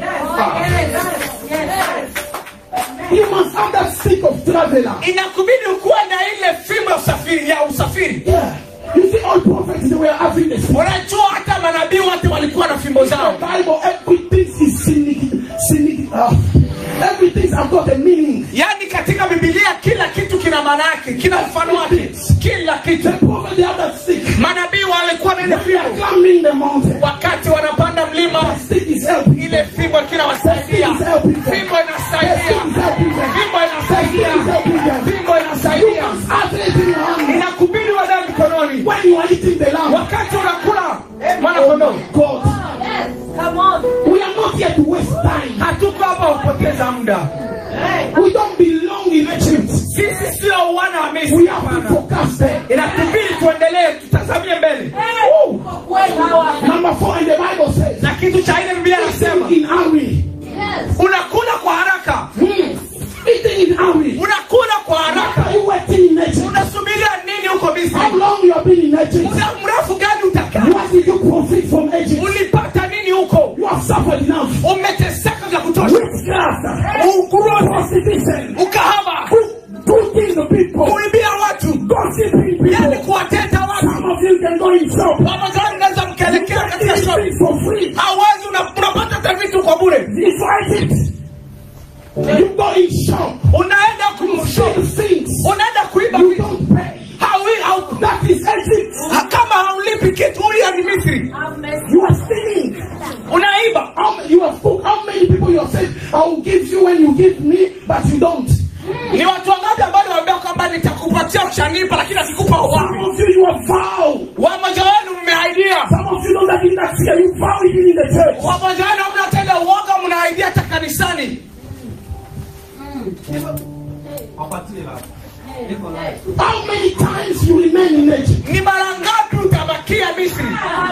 You must have that stick of traveler. inakubidi ukuwe na ile fimbo ya usafiri ya usafiri Yeah. You see, all prophets they were having this. unajua hata manabii wote walikuwa na fimbo The zao Bible, everything is cynic, cynic. Uh, everything has got a meaning. yaani katika bibilia kila kitu kina maana yake kina mfano wake kila kitu The prophet they have that stick. manabii walikuwa na ile They are fimbo climbing the mountain. wakati wanapanda mlima The stick is helping. ile fimbo ilikuwa inawasaidia fimbo inasaidia fimbo inasaidia fimbo inasaidia Have it in your hand. inakubidi wadae mikononi When you are eating the lamb, wakati unakula mwana kondoo God, we are not here to waste time. hatuko hapa kupoteza muda We don't belong in Egypt. sisi sio wana wa We misri have to hapana focus there. inatubidi tuendelee tutazamie mbele Oh. Number four in the Bible says, na kitu cha ile biblia anasema eating in hurry. unakula kwa haraka Hmm. Eating in hurry. unakula kwa haraka Are you waiting in Egypt? unasubiria nini huko misri How long you have been in Egypt? muda mrefu gani utakaa What did you profit from Egypt? ulipata nini huko You have suffered enough. umeteseka vya kutosha Witchcraft, prostitution, shop. unaenda You kumshop steal things. unaenda kuiba You vitu don't pay. Hawi- hau- That is Egypt. ha- kama haulipi kitu huyo ni misri You are stealing. unaiba How many, you have spoke, how many people you have said, I will give you when you give me, but you don't. ni watu wangapi ambao niwaambia kwamba nitakupatia ukishanipa lakini akikupa Some uwapi of you, you have vowed. wamoja wenu mmeaidia Some of you know that in that year, you vow even in the church. wamoja wenu mnatenda uoga mnaaidia hata kanisani How many times you remain in Egypt? ni mara ngapi utabakia misri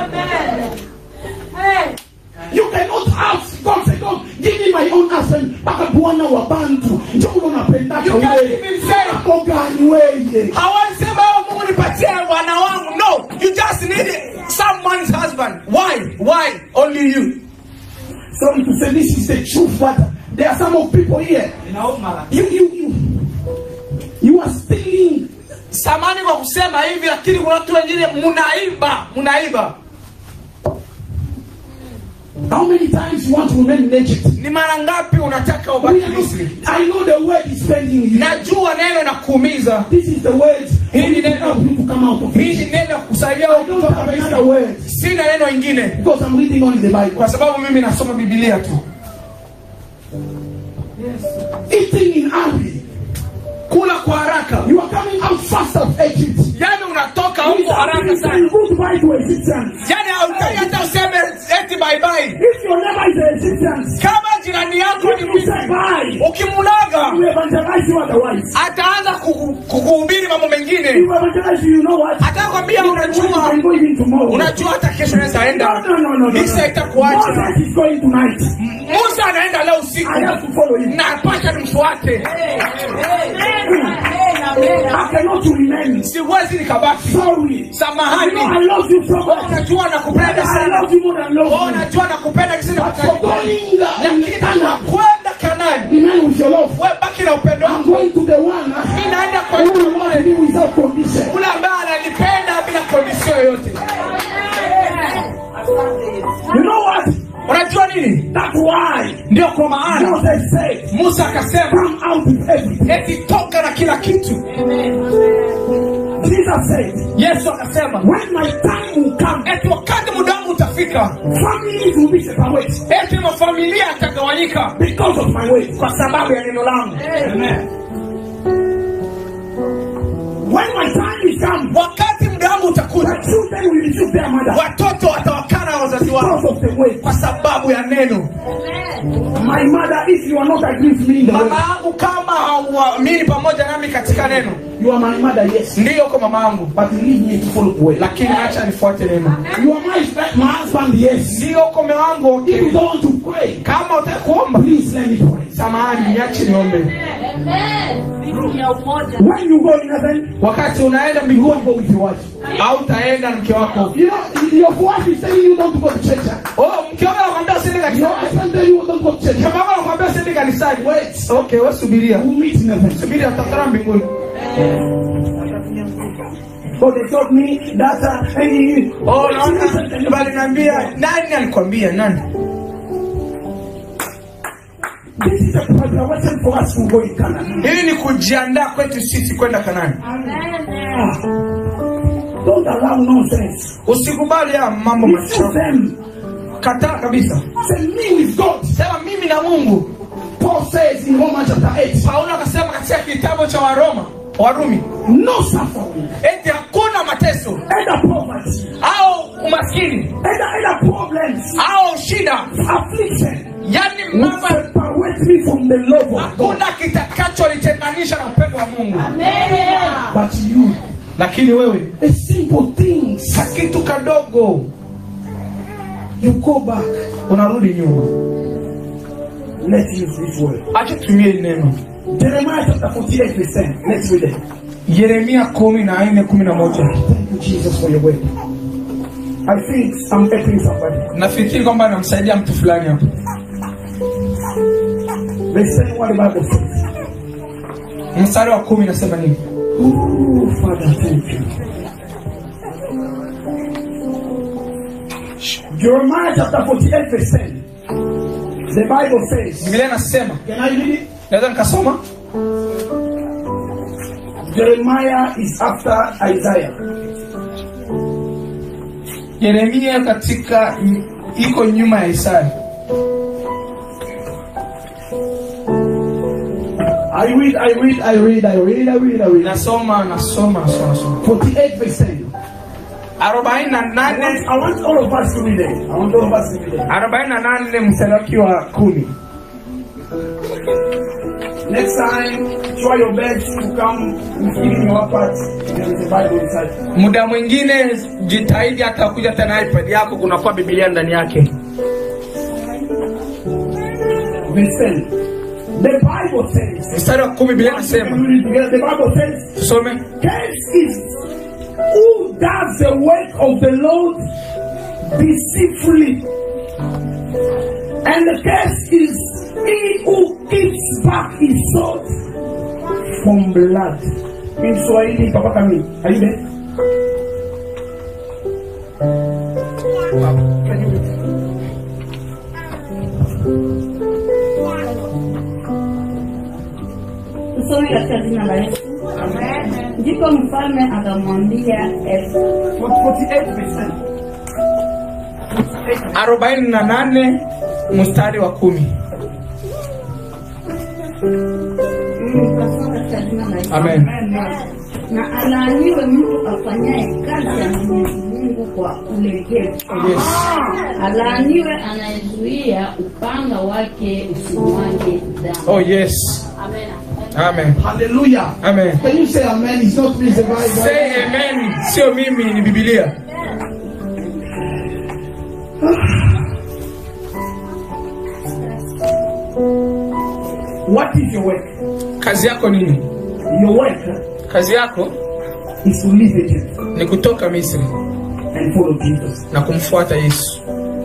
You cannot ask God, say, God, give me my own husband. Mpaka bwana wa bantu. Ndio unapendaka You can't wewe. even say. Hapo gani wewe? hawasema "Oh, mungu nipatie wana wangu no you just need someone's husband why why only you Sorry to say this is the truth, but there are some of people here. You, you, you, you are stealing. samani kwa kusema hivi lakini kuna watu wengine mnaiba mnaiba How many times you want to remain in Egypt? ni mara ngapi unataka We ubaki are misri not- I know the word is spending you. najua neno na kuumiza This is the word. Hii ni Only to neno. help you to come out of hii it. ni neno ya kusaidia I don't kutoka have Misri. another word sina neno ingine because I'm reading only the Bible. kwa sababu mimi nasoma bibilia tu Eating in hurry. kula kwa haraka You are coming out fast of Egypt. yani unatoka It is huko haraka happening sana saying goodbye to Egyptians. yani hautaki hata useme eti bye bye If your neighbor is an Egyptian, kama jirani yako if ni you say misri bye, ukimulaga he will evangelize you otherwise. ataanza kuku- kukuhubiri mambo He mengine will evangelize you, you know what? atakwambia You can unajua go even tomorrow. unajua hata kesho naweza No, enda no, no, no, no. misa itakuacha Moses is going tonight. musa anaenda leo usiku I have to follow him. na pasha nimfuate I cannot remain. siwezi nikabaki Sorry. You samahani know I love you so much. unajua nakupenda I sana love you more than love Oh, you. unajua nakupenda kisini But for going lakini uh, nakwenda kanani remain with your love. we baki na upendo I'm wangu going to the one uh, mi naenda kwa who yule will love me without condition. ule ambaye ananipenda bila kondisio yoyote You know what? unajua nini That's why ndio kwa maana Moses said, musa akasema come out with everything. eti toka na kila kitu Jesus said, yesu akasema when my time will come, eti wakati muda wangu utafika families will be separated eti mafamilia yatagawanyika because of my way. kwa sababu ya neno langu When my time is come, wakati muda wangu utakuja the children will refuse their mother watoto watawakana wazazi wao because of the way. kwa sababu ya neno My mother, if you are not agreeing with me in the mama way, yangu kama hauamini pamoja nami katika neno you are my mother, yes. ndiyo kwa mama yangu But leave me to follow the way. lakini acha nifuate neno You are my, my husband, yes. ndiyo kwa mume wangu If you okay. don't want to pray, kama utaki kuomba please let me pray. samahani niache niombe When you go in heaven, wakati unaenda you mbinguni won't go with your wife. au utaenda na mke wako You know, your wife is telling you don't go to church. oh mke wako anakwambia usiende Your kanisani husband tell you don't go to church. mke wako anakwambia usiende kanisani Wait. okay wewe subiria We'll meet in heaven. subiria tutakutana mbinguni So they told me that uh, hey, oh naona bali naambia nani alikwambia nani this is a preparation for us to go in Canaan. hili ni kujiandaa kwetu sisi kwenda kanani Ah. Don't allow nonsense. usikubali haya mambo Refuse machafu them. kataa kabisa Say me with God. sema mimi na mungu Paul says in Romans chapter 8, paulo akasema katika kitabu cha waroma warumi no suffering, eti hakuna mateso either poverty, au umaskini either, either problems, au shida affliction, yani will mambo separate me from the love of God. hakuna kitakacholitenganisha na upendo wa mungu But you, lakini wewe a simple things, kakitu kadogo you go back. unarudi nyuma Let's use this word. acha tutumie hili neno Jeremiah chapter 48, verse 10. Let's read it. yeremia kumi na nne kumi na moja Thank you, Jesus, for your word. I think I'm helping somebody. nafikiri kwamba anamsaidia mtu fulani hapo Verse 10, what the Bible says. mstari wa kumi nasema nini Oh, Father, thank you. Jeremiah chapter 48, verse 10. The Bible says, biblia nasema Can I read it? naweza nikasoma Jeremiah is after Isaiah. yeremia katika iko nyuma ya isaya I read, I read, I read, I read, I read, I read. nasoma nasoma nasoma nasoma 48 verse 10. arobaini na I want, nane I want all of us to read it. I want all of us to read it. arobaini na nane mstari wake wa kumi Next time, try your best to come with giving your part. There is a Bible inside. muda mwingine jitahidi hata kuja tena ipad yako kunakuwa bibilia ndani yake Verse 10. The Bible says, mstari wa kumi bibilia nasema Can we read together? the Bible says, tusome Cursed is who does the work of the Lord deceitfully. And the curse is he who keeps back his sword from blood. In Swahili, Papa Kami, are you there? Can you read? Tusome katika jina la Yesu. Ndipo mfalme akamwambia Esta, 48 percent. arobaini na nane mstari wa kumi Mm, tasoma katika jina la Yesu. Amen. Na alaaniwe mtu afanyaye kazi ya Mwenyezi Mungu kwa ulegevu. Alaaniwe anayezuia upanga wake usimwage damu. oh yes amen Hallelujah. amen Can you say amen? It's not me, it's the Bible. say amen sio mimi ni bibilia What is your work? kazi yako nini Your work kazi yako is to leave Egypt ni kutoka misri and follow Jesus. na kumfuata yesu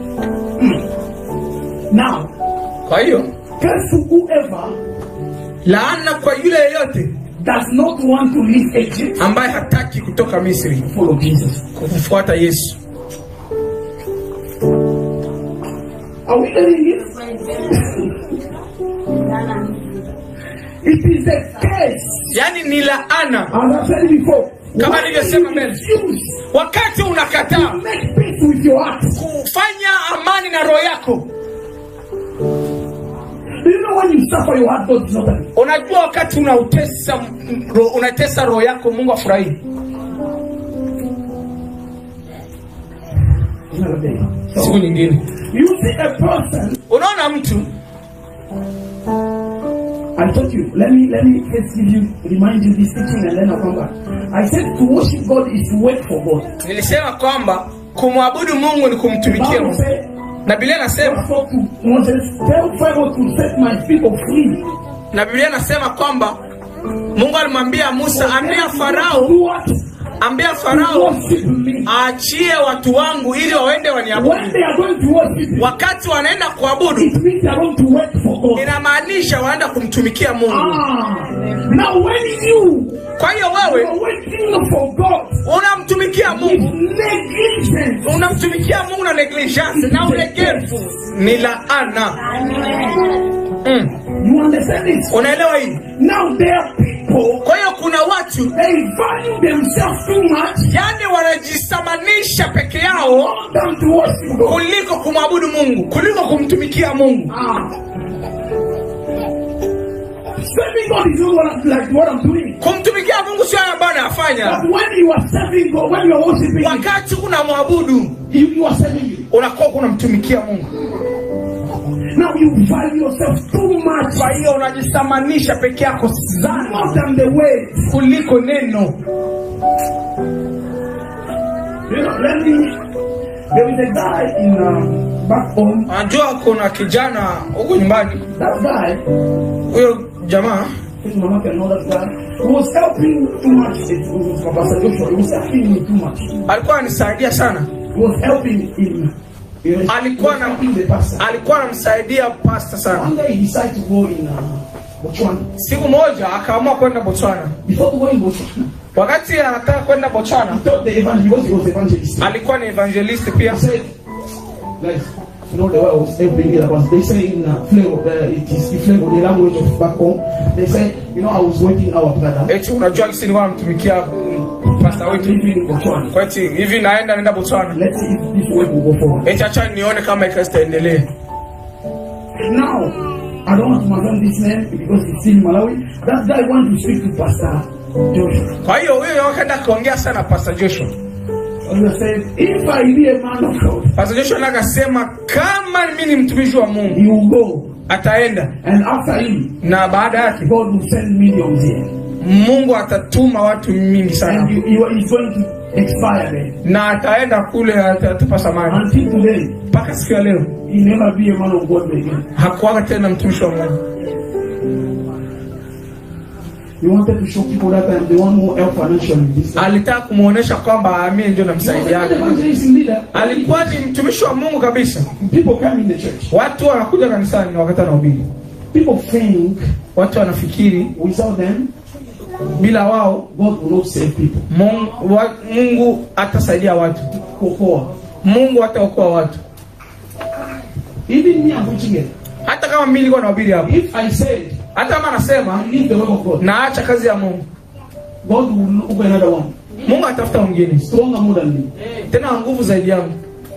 Now, kwa hiyo curse to whoever laana kwa yule yeyote does not want to leave Egypt, ambaye hataki kutoka misri follow Jesus. kumfuata yesu Are we getting it? It is a curse. yaani ni laana As I said before, Kama when nilivyosema you mbele. refuse wakati unakataa to make peace with your heart. kufanya amani na roho yako Do you know when you suffer, your heart God is not happy? unajua wakati unautesa m- ro- unatesa roho yako mungu afurahii It's not happy. siku So, nyingine you see a person, unaona mtu I told you, let me let me first give you remind you this teaching and then I'll come back. I said to worship God is to work for God. nilisema kwamba kumwabudu mungu ni kumtumikia Bible mungu said na biblia God nasema spoke to Moses, tell Pharaoh to set my people free. na biblia nasema kwamba mungu alimwambia musa ambia farao Do what? ambia To farao worship me. aachie watu wangu ili waende When waniabudu they are going to worship me, wakati wanaenda kuabudu it means they are going to work for God. inamaanisha wanaenda kumtumikia mungu Ah, now when you kwa hiyo wewe are working for God unamtumikia with mungu negligence, unamtumikia mungu na negligence na ulegevu ni laana mm. you understand this? unaelewa hii Now there are people kwa hiyo kuna watu they value themselves too much yani wanajisamanisha peke yao more than to worship God. kuliko kumwabudu mungu kuliko kumtumikia mungu Ah. Serving God is not what, like what I'm doing. kumtumikia mungu sio hayo ambayo anayafanya But when you are serving God, when you are worshiping Him, wakati unamwabudu you, you are serving Him. unakuwa kunamtumikia mungu Now you value yourself too much kwa hiyo unajisamanisha peke yako sana more than the way. kuliko neno You know, let me. There is a guy in um, back home. najua kuna kijana huku nyumbani That guy, huyo jamaa I think Mama can know that guy, was helping too much. It was Pastor Joshua. He was helping me too much. alikuwa anisaidia sana He was helping him. He was, Alikuwa he was na- helping the pastor. alikuwa anamsaidia pasta sana One day he decided to go in uh, Botswana. siku moja akaamua kwenda botswana Before going Botswana, wakati anataka kwenda he botswana told the evangelist because he was evangelist. alikuwa ni evangelist pia He said, guys, you know, the way I was helping it was they say in uh, flavor, uh, it is the flavor, the language of back home. They say, you know, I was working our brother. eti unajua kisi nilikuwa namtumikia mm, pasta wetu Living in Botswana. kwa eti hivi naenda naenda botswana Let's see if this work will go forward. eti acha nione kama ikazi itaendelea Now, I don't want to mention this name because it's still in Malawi. That guy wants to speak to Pastor Joshua. kwa hiyo huyo akaenda akaongea sana pasta joshua And he said, if I be a man of God, pasta joshua naye akasema kama mi ni mtumishi wa mungu he will go. ataenda And after him, na baada yake God will send millions here. mungu atatuma watu mingi And sana he, he is going to expire there. na ataenda kule ata- atatupa samani Until today, mpaka siku ya leo he never be a man of God again. hakuwaga tena mtumishi wa mungu He wanted to show people that I'm the one who helped financially this time. alitaka kumwonyesha kwamba mimi ndio He was an namsaidiaga evangelism leader. alikuwa ni mtumishi wa mungu kabisa People come in the church. watu wanakuja kanisani wakati anahubiri People think watu wanafikiri without them, bila wao God will not save people. mungu, wa, mungu atasaidia watu Kokoa. mungu ataokoa watu Even me, I'm preaching it. hata kama mimi nilikuwa nahubiri hapa If I said, hata kama nasema I leave the work of God, naacha kazi ya mungu God will look for another one. mungu atafuta mwingine Stronger more than me. tena wa nguvu zaidi yangu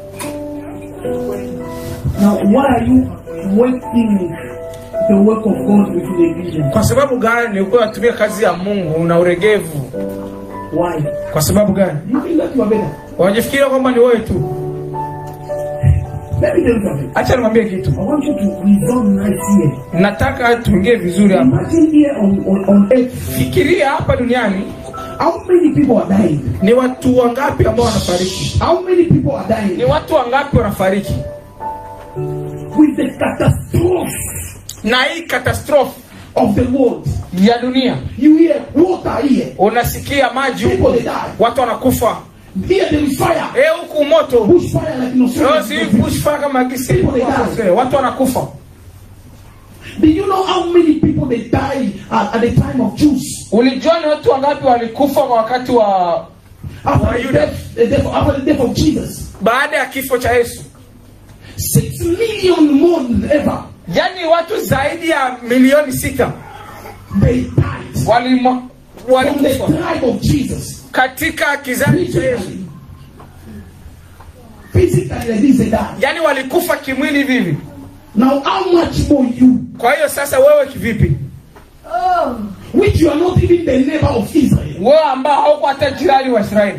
Now, why are you working the work of God with negligence? kwa sababu gani nilikuwa natumia kazi ya mungu na uregevu Why? kwa sababu gani You think that you are better? wanajifikiria kwamba ni wewe tu Let me tell you something. hacha nimwambie kitu I want you to resolve nice here. nataka tuingie vizuri hapa Imagine here on, on, on earth, fikiria hapa duniani how many people are dying? ni watu wangapi ambao wanafariki How many people are dying? ni watu wangapi wanafariki With the catastrophe na hii katastrofe of the world. ya dunia You hear water here. unasikia maji People huko they die. watu wanakufa Here there is fire. Eh, huku moto Bushfire like in Leo si Australia. bushfire kama kisi People they die. Eh, watu wanakufa Do you know how many people they died at, at the time of Jews? ulijua ni watu wangapi walikufa kwa wakati wa After Why the you death, the death, after the death of Jesus. baada ya kifo cha yesu Six million more than ever. yaani watu zaidi ya milioni sita They died walimo- from the walikufa tribe of Jesus. katika kizazi cha yesu Physically, physically like this they died. yaani walikufa kimwili hivi hivi Now, how much more you, kwa hiyo sasa wewe kivipi which you are not even the neighbor of Israel, wewe ambao hauko hata jirani wa israeli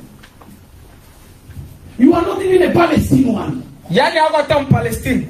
you are not even a Palestinian one. yaani hauko hata mpalestini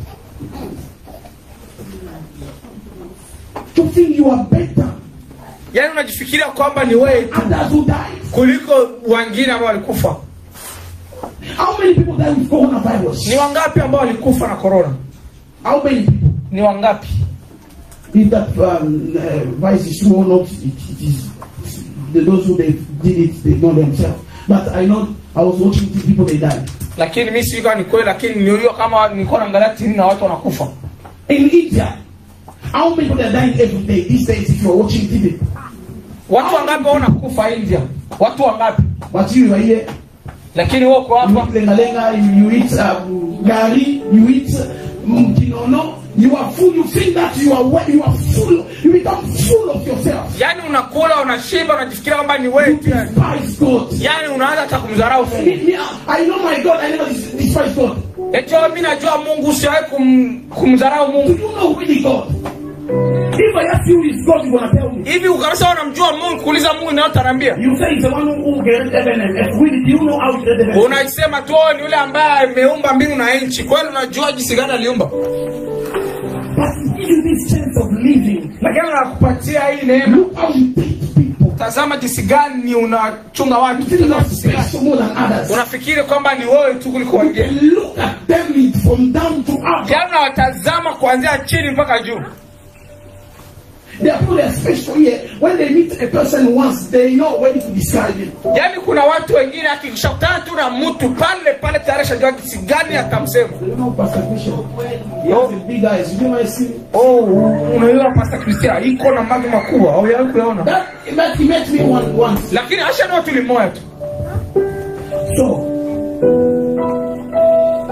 To think you are better yaani unajifikiria kwamba ni wewe tu others who died. kuliko wengine ambao walikufa How many people died with coronavirus? ni wangapi ambao walikufa na korona How many people? ni wangapi If that um, uh, vice is true or not, it, it is the, those who they did it, they know themselves. But I know I was watching the people they died. lakini mi sijui kama ni kweli lakini nilio kama nilikuwa naangalia tv na watu wanakufa In India, how many people are dying every day these days if you are watching TV? watu wangapi wanakufa india watu wangapi But you are here, lakini wewe uko you hapa eat lenga lenga, you, you eat um, gari, you eat um, kinono, you are full, you think that you are well, you are full, you become full of yourself. yaani unakula unashiba unajifikiria kwamba ni wewe tu yani. Despise God. yaani unaanza hata kumdharau Me, mungu me, I know my God, I never dis- despise God. eti wewe, mi najua mungu usiwahi kum, kumdharau Do mungu you know really God? If I ask you who is God, you gonna tell me. hivi ukabisa unamjua mungu kuuliza mungu inayotarambia You say he's the one who, who created heaven and earth. Really, do you know how he created heaven? unasema tu "Oh, ni yule ambaye ameumba mbingu na nchi kweli unajua jinsi gani aliumba But he gives you this chance of living. lakini anakupatia hii neema Look how you treat people. tazama jinsi gani unachunga You watu think you tazama are jinsi gani special more than others. unafikiri kwamba ni wewe tu kuliko wengine And look at them from down to up. yaani unawatazama kuanzia chini mpaka juu They are people that are special here. When they meet a person once, they know when to describe him. yaani kuna watu wengine akishakutana tu na mtu pale pale tayari shajua jinsi gani atamsema You know, Pastor Bishop, he has a big eyes. You know my see? oh unaiona pasta kristia iko na maji makubwa au yawe kuyaona That he met, he met me one once. lakini ashanua tu limoya tu So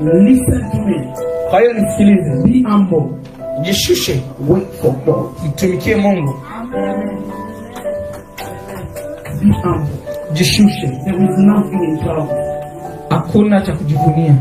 Listen to me. kwa hiyo nisikilize Be humble. jishushe Wait for God. mtumikie mungu Be humble. jishushe There is nothing in cloud. hakuna cha kujivunia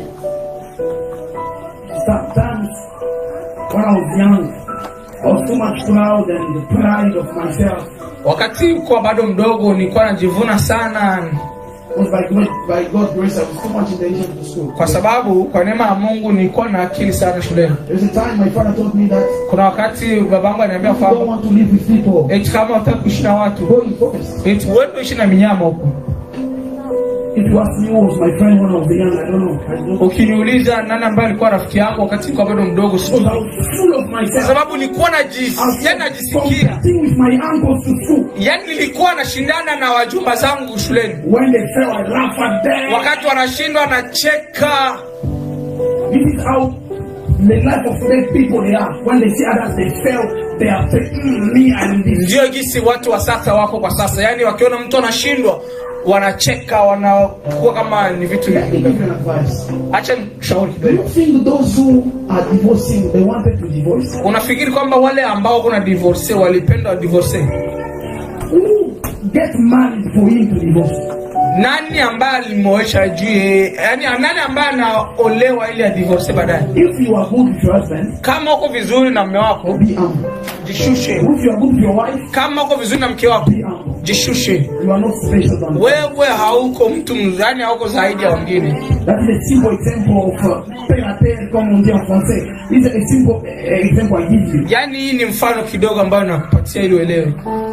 Sometimes when I was young, I was so much proud and the pride of myself wakati kuwa bado mdogo nilikuwa najivuna sana was by God, by God's grace, I was too much intelligent to school. kwa sababu kwa neema ya mungu nilikuwa na akili sana shuleni There's a time my father told me that kuna wakati babangu ananiambia if you don't kwamba want to live with people, eti kama utaki kuishi na watu go in forest. eti uende uishi na minyama huko If you ask me who was my friend when I was young, I don't know. I don't ukiniuliza nani ambaye alikuwa rafiki yangu wakati nilikuwa bado mdogo Because sijui I was full of kwa myself. sababu nilikuwa I was najis- yani najisikia competing with my uncles to school. yani nilikuwa nashindana na wajumba zangu shuleni When they fell, I laugh at them. wakati wanashindwa nacheka This is how the life of today people they are. When they see others they fail, they are saying, mm, me and this. ndio jinsi watu wa sasa wako kwa sasa yaani wakiona mtu anashindwa wanacheka wanakuwa kama ni vitu Let me give you an advice. hacha shauri Do kidogo you think those who are divorcing, they wanted to divorce? unafikiri kwamba wale ambao kuna divorce walipenda divorce Who get married for him to divorce? nani ambaye alimwoesha juu yani nani ambaye anaolewa ili adivorce baadaye If you are good with your husband, kama uko vizuri na mme wako be humble. jishushe If you are good with your wife, kama uko vizuri na mke wako be humble. jishushe You are not special than them. wewe hauko mtu yani hauko zaidi ya wengine That is a simple example of uh, terre à terre, comme on dit en français. It's a simple uh, example I give you. yaani hii ni mfano kidogo ambayo nakupatia ili uelewe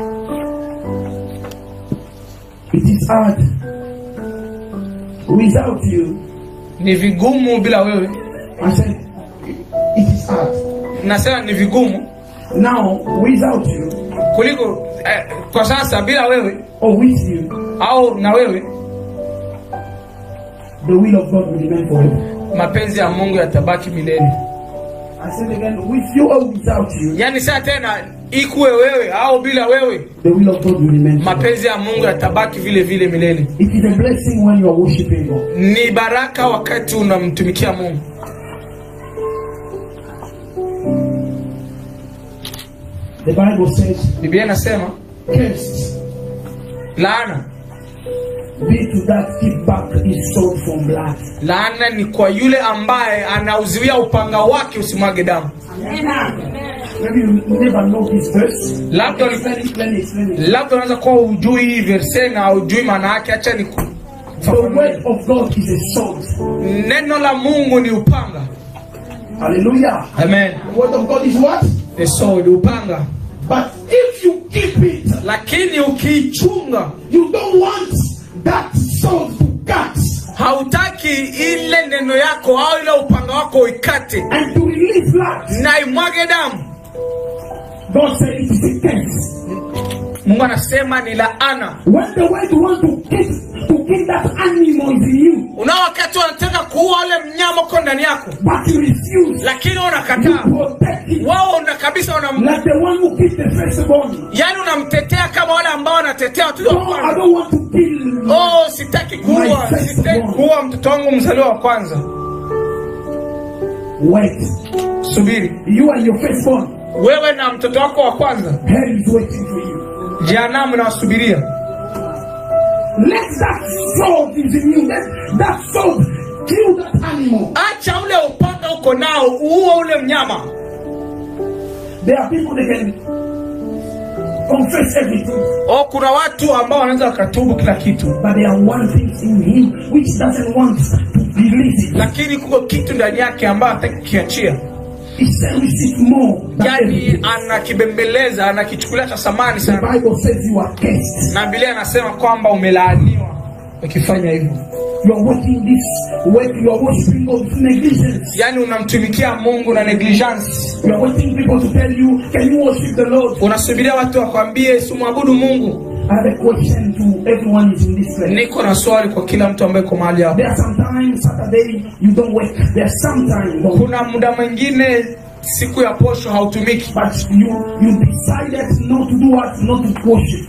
It is hard. Without you, ni vigumu bila wewe I said, it is hard. nasema ni vigumu Now, without you, kuliko eh, kwa sasa bila wewe or with you, au na wewe the will of God will remain forever. mapenzi ya mungu yatabaki milele I said again, with you or without you, yaani saa tena ikuwe wewe au bila wewe the will of God will remain forever. mapenzi ya mungu yatabaki vile vile milele It is a blessing when you are worshiping God. ni baraka wakati unamtumikia mungu The Bible says, biblia inasema Cursed laana be to that keep back his soul from blood. laana ni kwa yule ambaye anauziwia upanga wake usimwage damu Maybe you never know this verse. labda Explain it, explain it, explain it. labda unaweza kuwa ujui hii verse na ujui maana yake hacha ni ku- The word of God is a sword. neno la mungu ni upanga Hallelujah. amen The word of God is what? ni sword upanga But if you keep it, lakini ukiichunga you don't want that sword to cut hautaki ile neno yako au ile upanga wako uikate and to release blood. na imwage damu God said it is a curse. mungu anasema ni laana When the word want to kill, to kill that animal is in you, unao wakati wanataka kuua ule mnyama uko ndani yako but you refuse lakini to unakataa protect it. wao una kabisa unam, Like the one who killed the firstborn. yani unamtetea kama wale ambao wanatetea watoto wa No, I kwanza don't want to kill. oh sitaki kuua sitaki kuua mtoto wangu mzaliwa wa kwanza Wait. subiri You and your firstborn. wewe na mtoto wako wa kwanza Hell is waiting for you. jehanamu nawasubiria Let that sword is in you. Let that sword kill that animal. acha ule upanga uko nao uue ule mnyama There are people that can confess everything, o kuna watu ambao wanaweza wakatubu kila kitu but there are one thing in him which doesn't want to release it. lakini kuko kitu ndani yake ambayo hataki kukiachia He cherishes it more than yani everything. anakibembeleza anakichukulia cha samani The sana Bible says you are cursed. na bilia anasema kwamba umelaaniwa ukifanya hivyo You are working this work. You are worshiping God with negligence. yaani unamtumikia mungu na negligence You are waiting people to tell you, can you worship the Lord? unasubiria watu wakwambie simwabudu mungu I have a question to everyone is in this place. niko na swali kwa kila mtu ambaye iko mahali hapo There are sometimes Saturday you don't work. There are sometimes don't kuna muda mwingine siku ya posho hautumiki but you you decided not to do what not to worship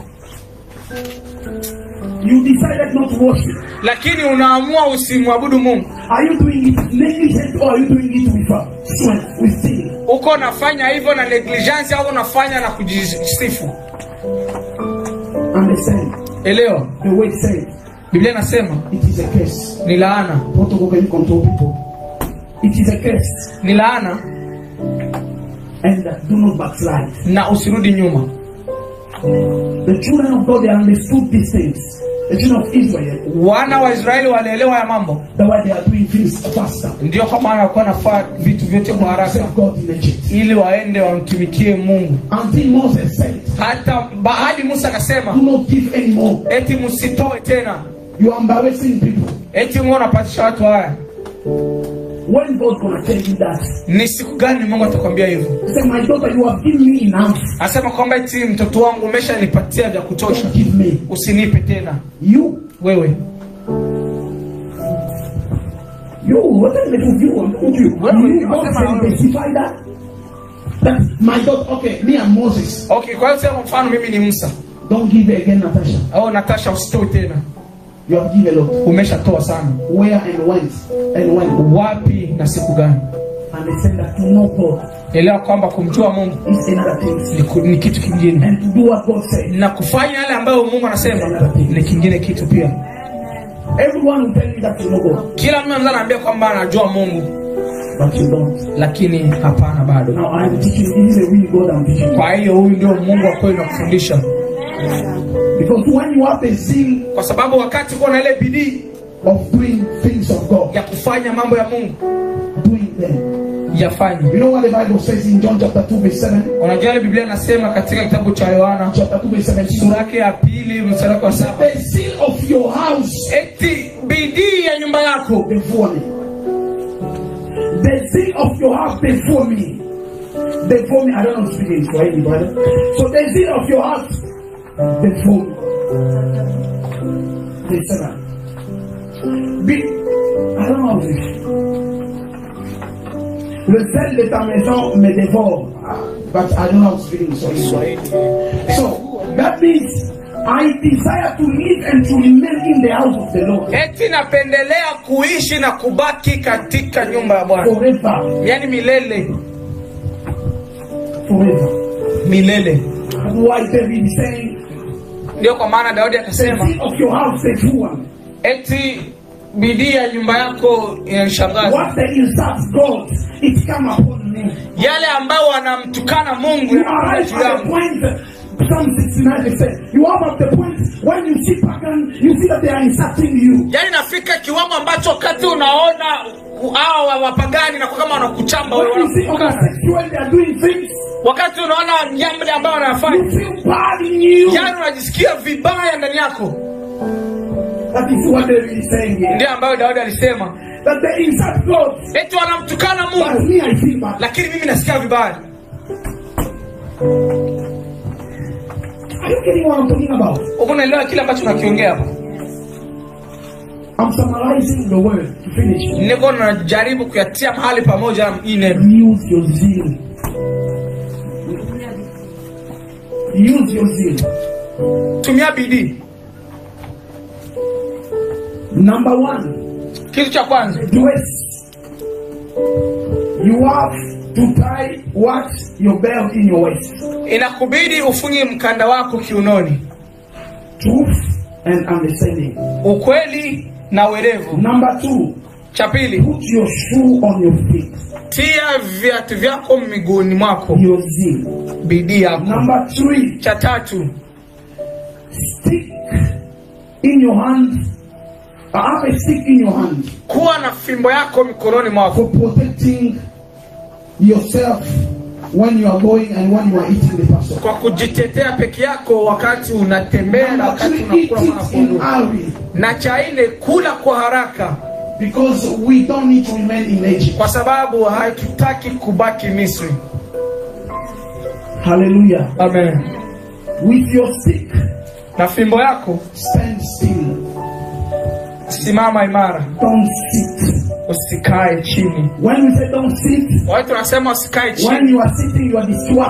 you decided not to worship lakini unaamua usimwabudu mungu are you doing it negligent or are you doing it with uh, strength, with zeal? uko unafanya hivyo na negligence au unafanya na kujisifu Understand? elewa The word said biblia inasema it is a curse. ni laana Protocol can you control people? It is a curse. ni laana And uh, do not backslide. na usirudi nyuma The children of God they understood these things. The children of Israel, wana wa israeli walielewa ya mambo the way they are doing things faster. ndio kwa maana walikuwa nafaa vitu vyote kwa haraka Serve God in Egypt. ili waende wamtumikie mungu Until Moses said, hata ba- hadi musa akasema Do not give anymore. eti msitoe tena You are embarrassing people. eti mungu anapatisha watu haya When God gonna tell you that? ni siku gani mungu atakwambia hivyo He said, My daughter, you have given me enough. asema kwamba eti mtoto wangu umeshanipatia vya kutosha Don't give me. usinipe tena You, wewe you, what are the of you? Don't you? Well, you what God am I- can specify that. That my daughter, okay, me and Moses, okay kwa hiyo sema mfano mimi ni musa don't give again, Natasha. au natasha usitoe tena You have given a lot. umeshatoa sana Where and when? And when? wapi na siku gani And they said that to know God elewa kwamba kumjua mungu is another thing. ni, ku- ni kitu kingine And to do what God said. na kufanya yale ambayo mungu anasema ni kingine kitu pia Everyone will tell you that you know God, kila mtu anaweza anaambia kwamba anajua mungu but you don't. lakini hapana bado Now I'm teaching you. This is a real God I'm teaching you. kwa hiyo huyu ndio mungu wa kweli nakufundisha Because when you have the zeal kwa sababu wakati uko na ile bidii of doing things of God, ya kufanya mambo ya mungu doing them. yafanye You know what the Bible says in John chapter 2, verse 7? unajua ile biblia inasema katika kitabu cha yohana Chapter 2, verse 17. sura yake ya pili mstari wake wa saba The zeal of your house eti bidii ya nyumba yako before me. The zeal of your house before me. Before me, I don't know speaking for anybody. So the zeal of your house before me. Verse 7. Be, I don't know how to Le sel de ta maison me dévore. Ah, But I don't know how to speak in Swahili. So that means I desire to live and to remain in the house of the Lord eti napendelea kuishi na kubaki katika nyumba ya bwana forever. yaani milele Forever. milele Why David is saying, ndio kwa maana daudi the akasema zeal of your house, the true one. eti bidii ya nyumba yako inanishangaza What they insult God, it come upon me. yale ambayo wanamtukana mungu You yanakuja arrive juu at the yangu point, Psalm 69 they say, you are at the point when you see pagan, you see that they are insulting you. yaani nafika kiwango ambacho wakati unaona hawa wapagani na kama wanakuchamba When wewe you see wanakutukana homosexual, they are doing things, wakati unaona jambo ambayo you wanayafanya feel bad in you. yaani unajisikia vibaya ndani yako That is what David is saying here. ndio ambayo daudi alisema That they insult God, eti wanamtukana but mungu me I feel bad. lakini mimi nasikia vibaya Are you getting what I'm talking about? uko unaelewa kile ambacho nakiongea hapa I'm summarizing the word to finish. niko najaribu kuyatia mahali pamoja hii neno Use your zeal. Use your zeal. tumia bidii Number one, kitu cha kwanza dress. You have to tie what? Your belt in your waist. inakubidi ufunge mkanda wako kiunoni Truth and understanding. ukweli na uerevu Number two, cha pili put your shoe on your feet. tia viatu vyako miguuni mwako Your zeal. bidii yako Number three, cha tatu stick in your hand. I have a stick in your hand kuwa na fimbo yako mikononi mwako for protecting yourself when you are going and when you are eating the pastor. kwa kujitetea peke yako wakati unatembea na Number wakati three, eat unakula it in mwana hurry na cha nne kula kwa haraka because we don't need to remain in Egypt. kwa sababu hatutaki kubaki misri Hallelujah. amen With your stick, na fimbo yako stand still. simama imara Don't sit. usikae chini When we say don't sit, watu wanasema usikae when chini you are sitting, you are distracted.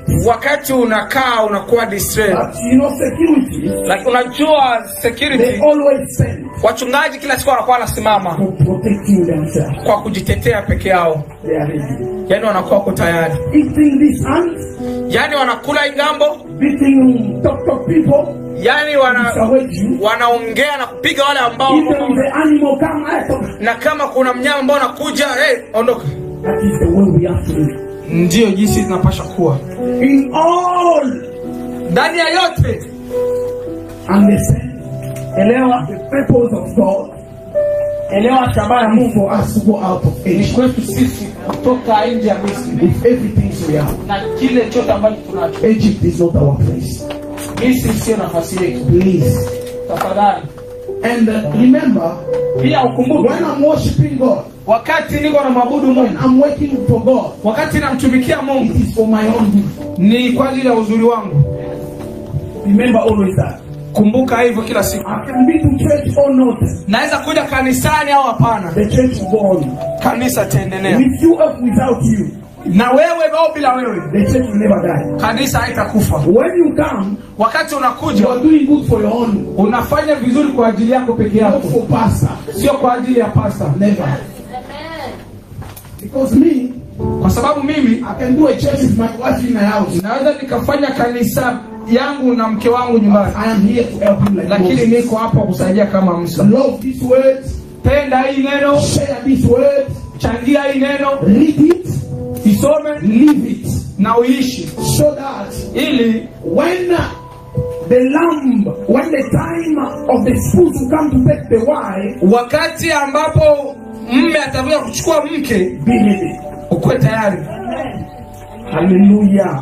wakati unakaa unakuwa distressed But you know, security, like unajua they security always send wachungaji kila siku wanakuwa wanasimama to protect you themselves. kwa kujitetea peke yao They are ready. yani wanakuwa wako tayari Eating this ant, yani wanakula ingambo beating talk talk people, yani wana discourage you. wanaongea na kupiga wale ambao If there is an animal come, I talk. na kama kuna mnyama ambao anakuja hey, ondoka That is the way we have to live. ndiyo jinsi zinapasha kuwa In all, ndani ya yote understand, elewa the purpose of God, elewa shabaha ya Mungu for us to go out of ni Egypt kwetu sisi kutoka nje ya misri with everything we have. na kile chote ambacho tunacho Egypt is not our place. misri sio nafasi yetu Please. tafadhali And uh, remember, pia ukumbuke when I'm worshiping God, wakati niko na mwabudu when mungu I'm working for God, wakati namtumikia mungu it is for my own good. ni kwa ajili ya uzuri wangu Remember always that. kumbuka hivyo kila siku I can be to church or not. naweza kuja kanisani au hapana The church will go on. kanisa itaendelea With you or without you, na wewe au bila wewe the church will never die. kanisa haitakufa When you come, wakati you unakuja are doing good for your own, unafanya vizuri kwa ajili yako peke not yako for pastor. sio kwa ajili ya pasta Never. Because me, kwa sababu mimi I can do a church with my wife in my house. naweza nikafanya kanisa yangu na mke wangu nyumbani I am here to help him like lakini Moses. niko hapa kusaidia kama msa Love these words, penda hii neno share these words, changia hii neno read it, isome live it, na uishi so that ili when the lamb, when the time of the spouse will come to take the wife, wakati ambapo mme atakuja kuchukua mke be ready. ukuwe tayari Hallelujah.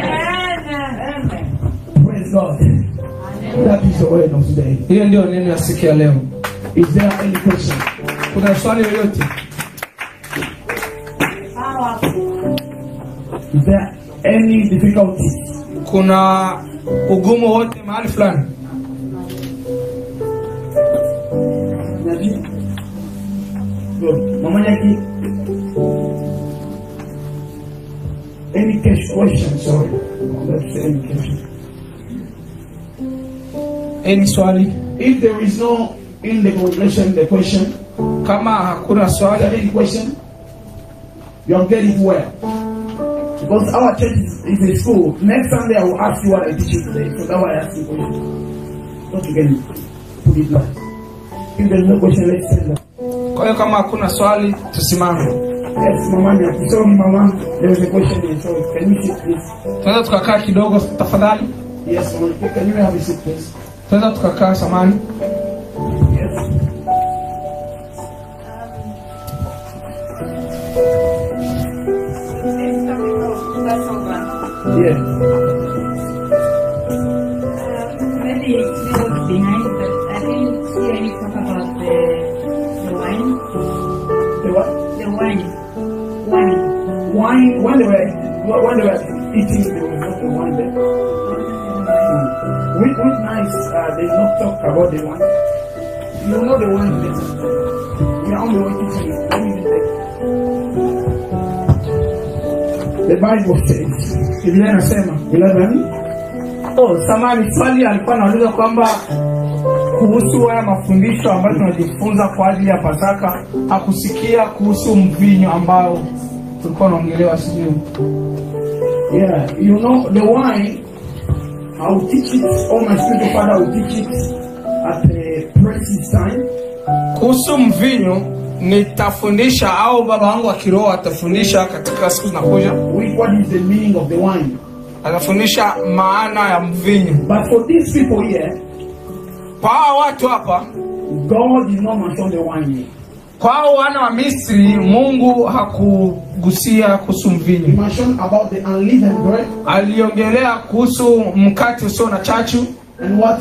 Praise God. That is the word of today. hiyo ndio neno ya siku ya leo Is there any question? kuna swali yoyote Is there any difficulty? kuna ugumu wote mahali fulani Good. Mama Yaki. Any cash question? Sorry. Let's say any question. any swali If there is no in the congregation the question, kama hakuna are swali there any question? You are getting well. Because our church is, is a school. Next Sunday I will ask you what I teach you today. So that's why I ask you question. Don't you get it? Put it back. If there is no question, let's send them. kwa hiyo kama hakuna swali tusimame Yes, Mama Yaki. Sorry, Mama. There is a question here. So can you sit, please? tunaweza tukakaa kidogo tafadhali Yes, Mama. Yaki. Can you have a seat, please? tunaweza tukakaa samani Yes. Yes. Maybe it's little behind, but I didn't see any talk about the the wine. The what? The wine. Wine. Wine. When they were when they were eating, there was not the wine there. With with nice, uh, they not talk about the wine. You know the wine there. We are on the way to see it. Let me read it. The Bible says, biblia inasema 11, oh, samani swali alikuwa anauliza kwamba kuhusu haya mafundisho ambayo tunajifunza kwa ajili ya pasaka hakusikia kuhusu mvinyo ambao tulikuwa naongelewa sijui Yeah, you know the wine. I will teach it. All my spiritual father will teach it at the precious time. kuhusu mvinyo nitafundisha au baba wangu wa kiroho atafundisha katika siku zinakuja With what is the meaning of the wine. atafundisha maana ya mvinyo But for these people here, kwa hawa watu hapa God did not mention the wine here. kwa hao wana wa misri mungu hakugusia kuhusu He mvinyo mentioned about the unleavened bread aliongelea kuhusu mkate usio na chachu and what?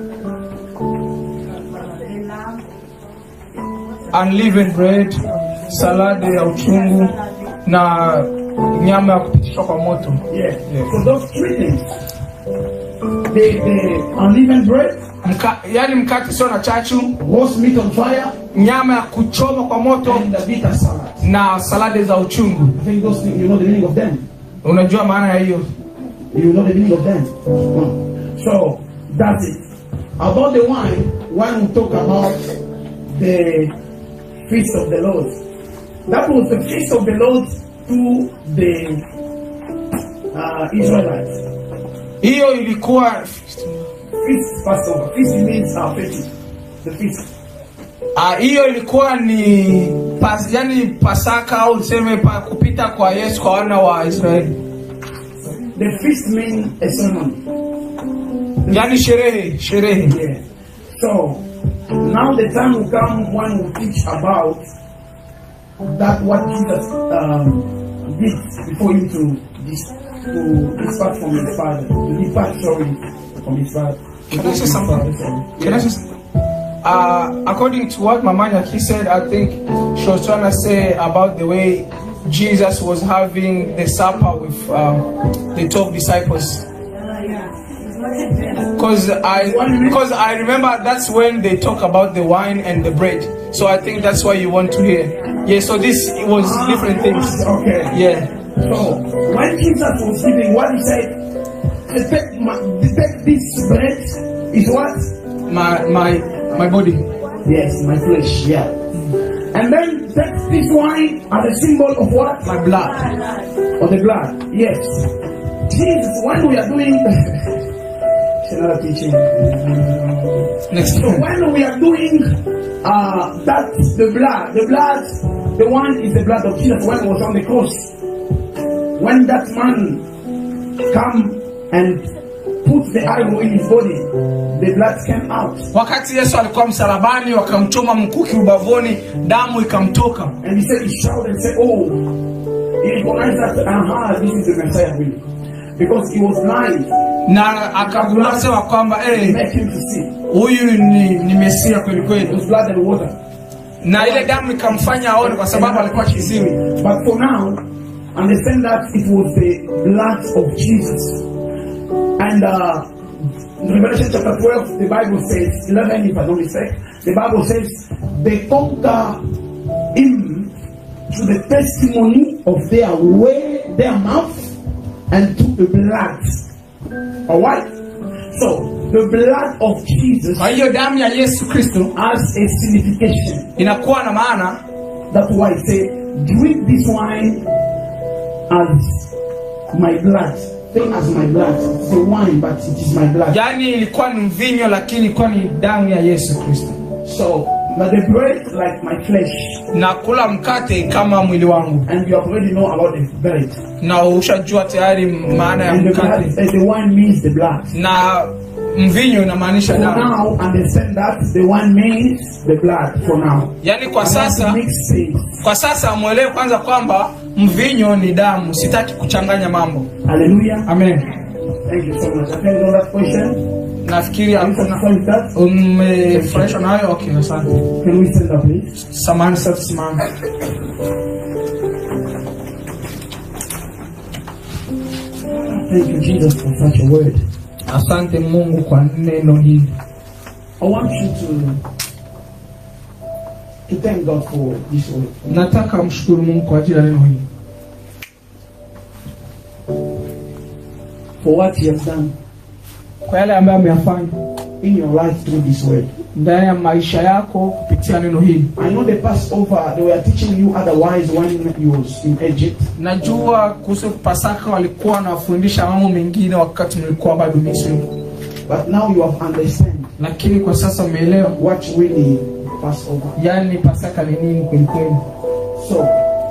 unleavened bread salade ya uchungu na nyama ya kupitishwa kwa moto Yeah. Yeah. So those three things. The, the unleavened bread, Mka, yani mkate usio na chachu roast meat on fire, nyama ya kuchoma kwa moto and the bitter salad. na salade za uchungu I think those things, you know the meaning of them. unajua maana ya hiyo You know the meaning of them. So that's it. About the wine, when we talk about the feast of the Lord, that was the feast of the Lord to the uh, Israelites. hiyo ilikuwa Feast Passover. Feast means uh, feast. The feast. ah, hiyo ilikuwa ni pas, yani pasaka au tuseme pa, kupita kwa yesu kwa wana wa israeli The feast means a ceremony. yani sherehe sherehe Yeah. So now the time will come when we teach about that what Jesus um, did before him to dis- to depart from his father, to depart sorry from his father. to Can go I say to his something? father, sorry. Can I just, uh, according to what Mamanya he said, I think she was trying to say about the way Jesus was having the supper with um, the twelve disciples. Because I, because I remember that's when they talk about the wine and the bread. So I think that's why you want to hear. Yeah. So this was different things. Okay. Yeah. So when Jesus was giving what he said, "To take, my, to take this bread is what? My my my body. Yes, my flesh, yeah. And then take this wine as a symbol of what? My blood. Of the blood. Yes. Jesus, when we are doing it's another teaching. Next. So when we are doing uh that the blood, the blood, the one is the blood of Jesus when he was on the cross. When that man come and put the arrow in his body, the blood came out. Wakati Yesu alikuwa msalabani, wakamchoma mkuki ubavuni, damu ikamtoka. And he said, he shouted and said, Oh, he recognized that, aha, this is the Messiah really. Because he was blind, na akagundua sema kwamba eh, make him to see. huyu ni, ni mesia kweli It kweli, was blood and water. na ile damu ikamfanya aone, kwa sababu alikuwa kiziwi. But for now, understand that it was the blood of Jesus. And uh, in Revelation chapter 12, the Bible says, 11 if I don't mistake, the Bible says, they conquer him through the testimony of their way, their mouth, and through the blood. Alright? So, the blood of Jesus Kwa hiyo damu ya Yesu Kristo has a signification. inakuwa na maana, That's why I say, drink this wine as my blood. Same as my blood. It's a wine, but it is my blood. yaani ilikuwa ni mvinyo, lakini ilikuwa ni damu ya Yesu Kristo, So, but the bread like my flesh. na kula mkate kama mwili wangu, And you already know about the bread. na ushajua tayari maana ya And the, blood, mkate, uh, the wine means the blood. na mvinyo inamaanisha For damu. now, understand that the wine means the blood for now. Yaani kwa I want to sasa make sense. kwa sasa mwelewe kwanza kwamba mvinyo ni damu. Sitaki kuchanganya mambo. Hallelujah. Amen. Thank you so much. I think on that question. Nafikiri Are you hakuna satisfied with that? umefurahishwa nayo. Okay, asante. Can we stand up, please? Samahani, sasa simama. Thank you, Jesus, for such a word. Asante Mungu kwa neno hili. I want you to to thank God for this word. Nataka mshukuru Mungu kwa ajili ya neno hili, For what He has done kwa yale ambayo ameyafanya in your life through this word. ndani ya maisha yako kupitia neno hili. I know the Passover they were teaching you otherwise when you was in Egypt, Najua kuhusu Pasaka walikuwa wanafundisha mambo mengine wakati mlikuwa bado Misri, but now you have understand lakini kwa sasa umeelewa, what really Passover. yaani Pasaka ni nini kweli kweli. So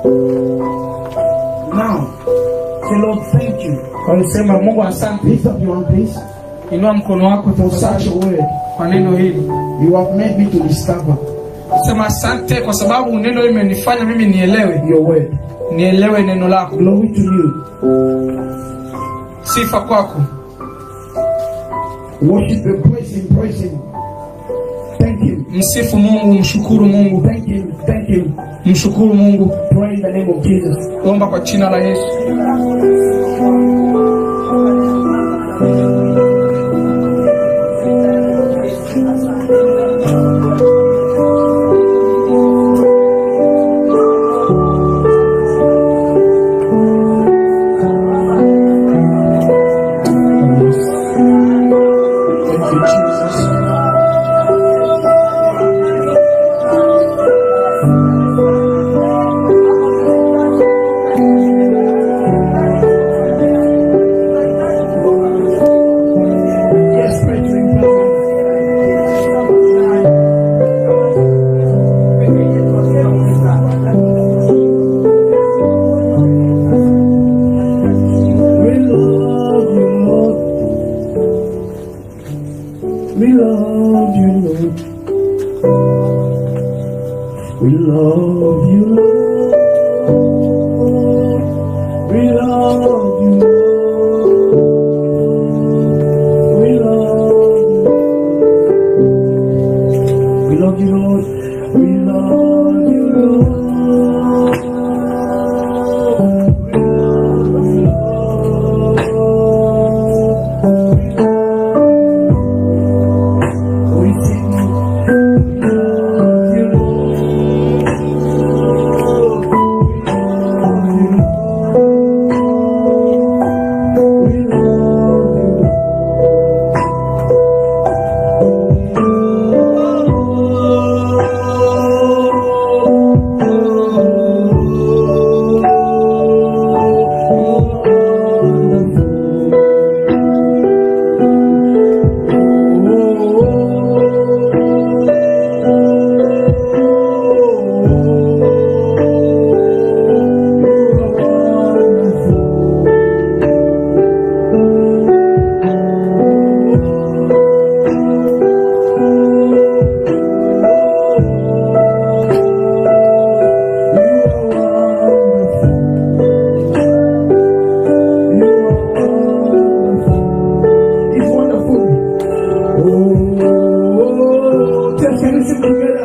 now, say Lord, thank you. Walisema Mungu asante. Lift up your hand, please. Inua mkono wako For such tafadhali a word, kwa neno hili. you have made me to discover Sema asante kwa sababu neno hili limenifanya mimi nielewe, your word. nielewe neno lako. Glory to you. Sifa kwako. Worship and praise Him, praise Him. Thank Him, Msifu Mungu, mshukuru Mungu, thank Him, thank Him. mshukuru Mungu. Pray in the name of Jesus. Omba kwa jina la Yesu. We love you, Lord. We love you, Lord. We love you, Lord. We love you. We love you, Lord. We love you, Lord. We love you, Lord. We sing, we love you, Lord. We love you, Lord. It's wonderful. Oh, just can we sing together?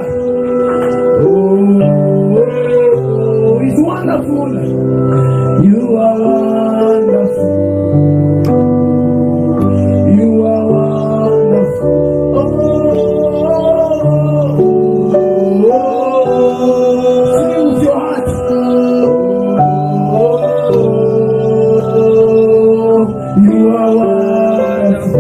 Oh, it's wonderful. You are wonderful. You are wonderful. Oh, sing it with your heart. Oh, you are wonderful.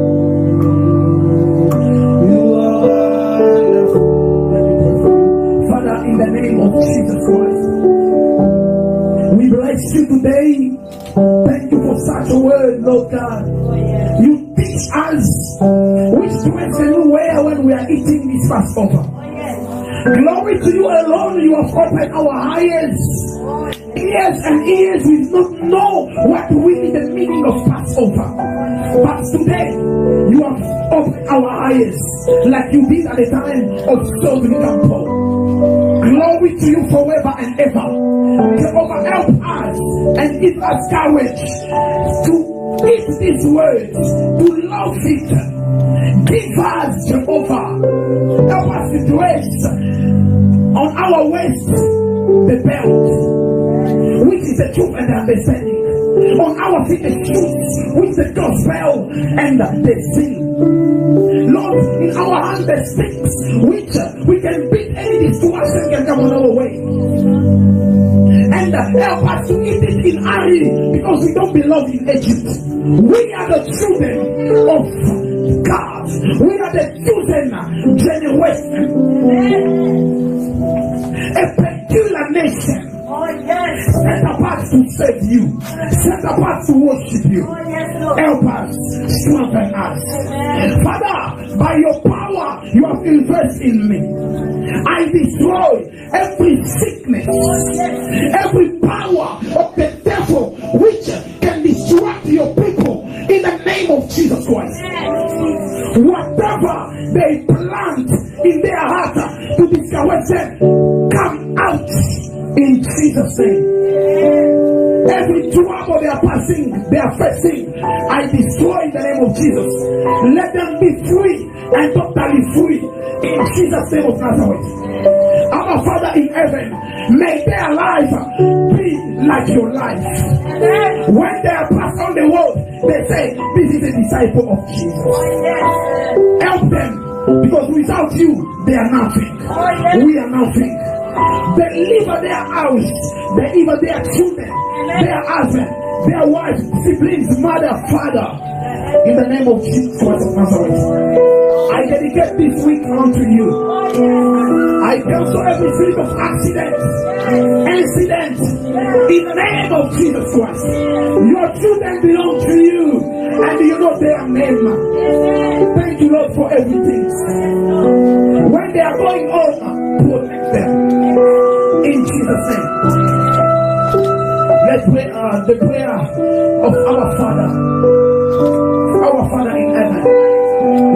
You are wonderful. Father, in the name of Jesus Christ, we bless you today. Thank you for such a word, Lord God. You teach us which dress and we wear when we are eating this Passover. Glory to you alone. You have opened our eyes. Ears and ears we do not know what really the meaning of Passover. But today, you have opened our eyes like you did at the time of Sodom Campo. Glory to you forever and ever. Jehovah, help us and give us courage to eat these words, to love it. Give us, Jehovah, help us to dress on our waist the belt, which is the truth and the understanding. On our feet the shoes, which the gospel and the sin. Lord, in our hand the sticks, which uh, we can beat any destruction can come on our way. And uh, help us to eat it in Ari because we don't belong in Egypt. We are the children of God. We are the chosen generation. A peculiar nation. Set apart to serve you. Set apart to worship you. Help us. Strengthen us. Father, by your power you have invested in me. I destroy every sickness, every power of the devil which can distract your people in the name of Jesus Christ. Whatever they plant in their heart to discourage them, come out in Jesus' name. Every trouble they are passing, they are facing, I destroy in the name of Jesus. Let them be free and totally free in Jesus' name of Nazareth. Our Father in heaven, may their life be like your life. When they are passed on the world, they say, This is a disciple of Jesus. Help them because without you, they are nothing. We are nothing. Deliver their house, deliver their children, their husband, their wife, siblings, mother, father. In the name of Jesus Christ of Nazareth. I dedicate this week unto you. I cancel every spirit of accident, incident, in the name of Jesus Christ. Your children belong to you, and you know their name. Thank you, Lord, for everything. When they are going home, protect them. In Jesus' name. Let's pray uh, the prayer of our Father. Our Father in heaven.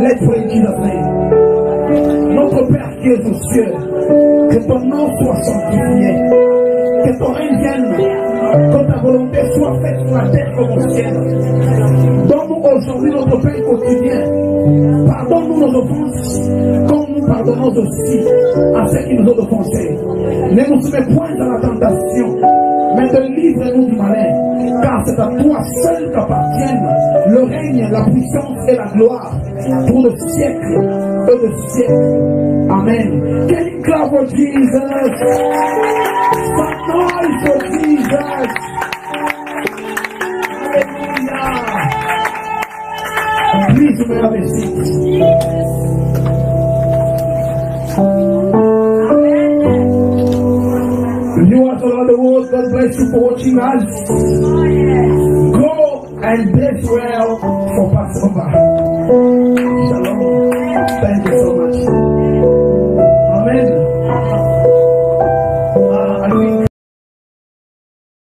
Let's pray in Jesus' name. Notre Père qui est aux cieux, que ton nom soit sanctifié, que ton règne vienne, que ta volonté soit faite sur la terre comme au ciel. Donne-nous aujourd'hui notre pain quotidien. Pardonne-nous nos offenses, comme nous pardonnons aussi à ceux qui nous ont offensés. Ne nous soumets point à la tentation, mais délivre-nous du malin, car c'est à toi seul qu'appartiennent le règne, la puissance et la gloire pour le siècle et le siècle. Amen. Can you clap for Jesus? Some noise for Jesus. Hallelujah. Please, you may have a seat. Viewers all over the world, God bless you for watching us. Go and bless well for Passover. Shalom. Thank you so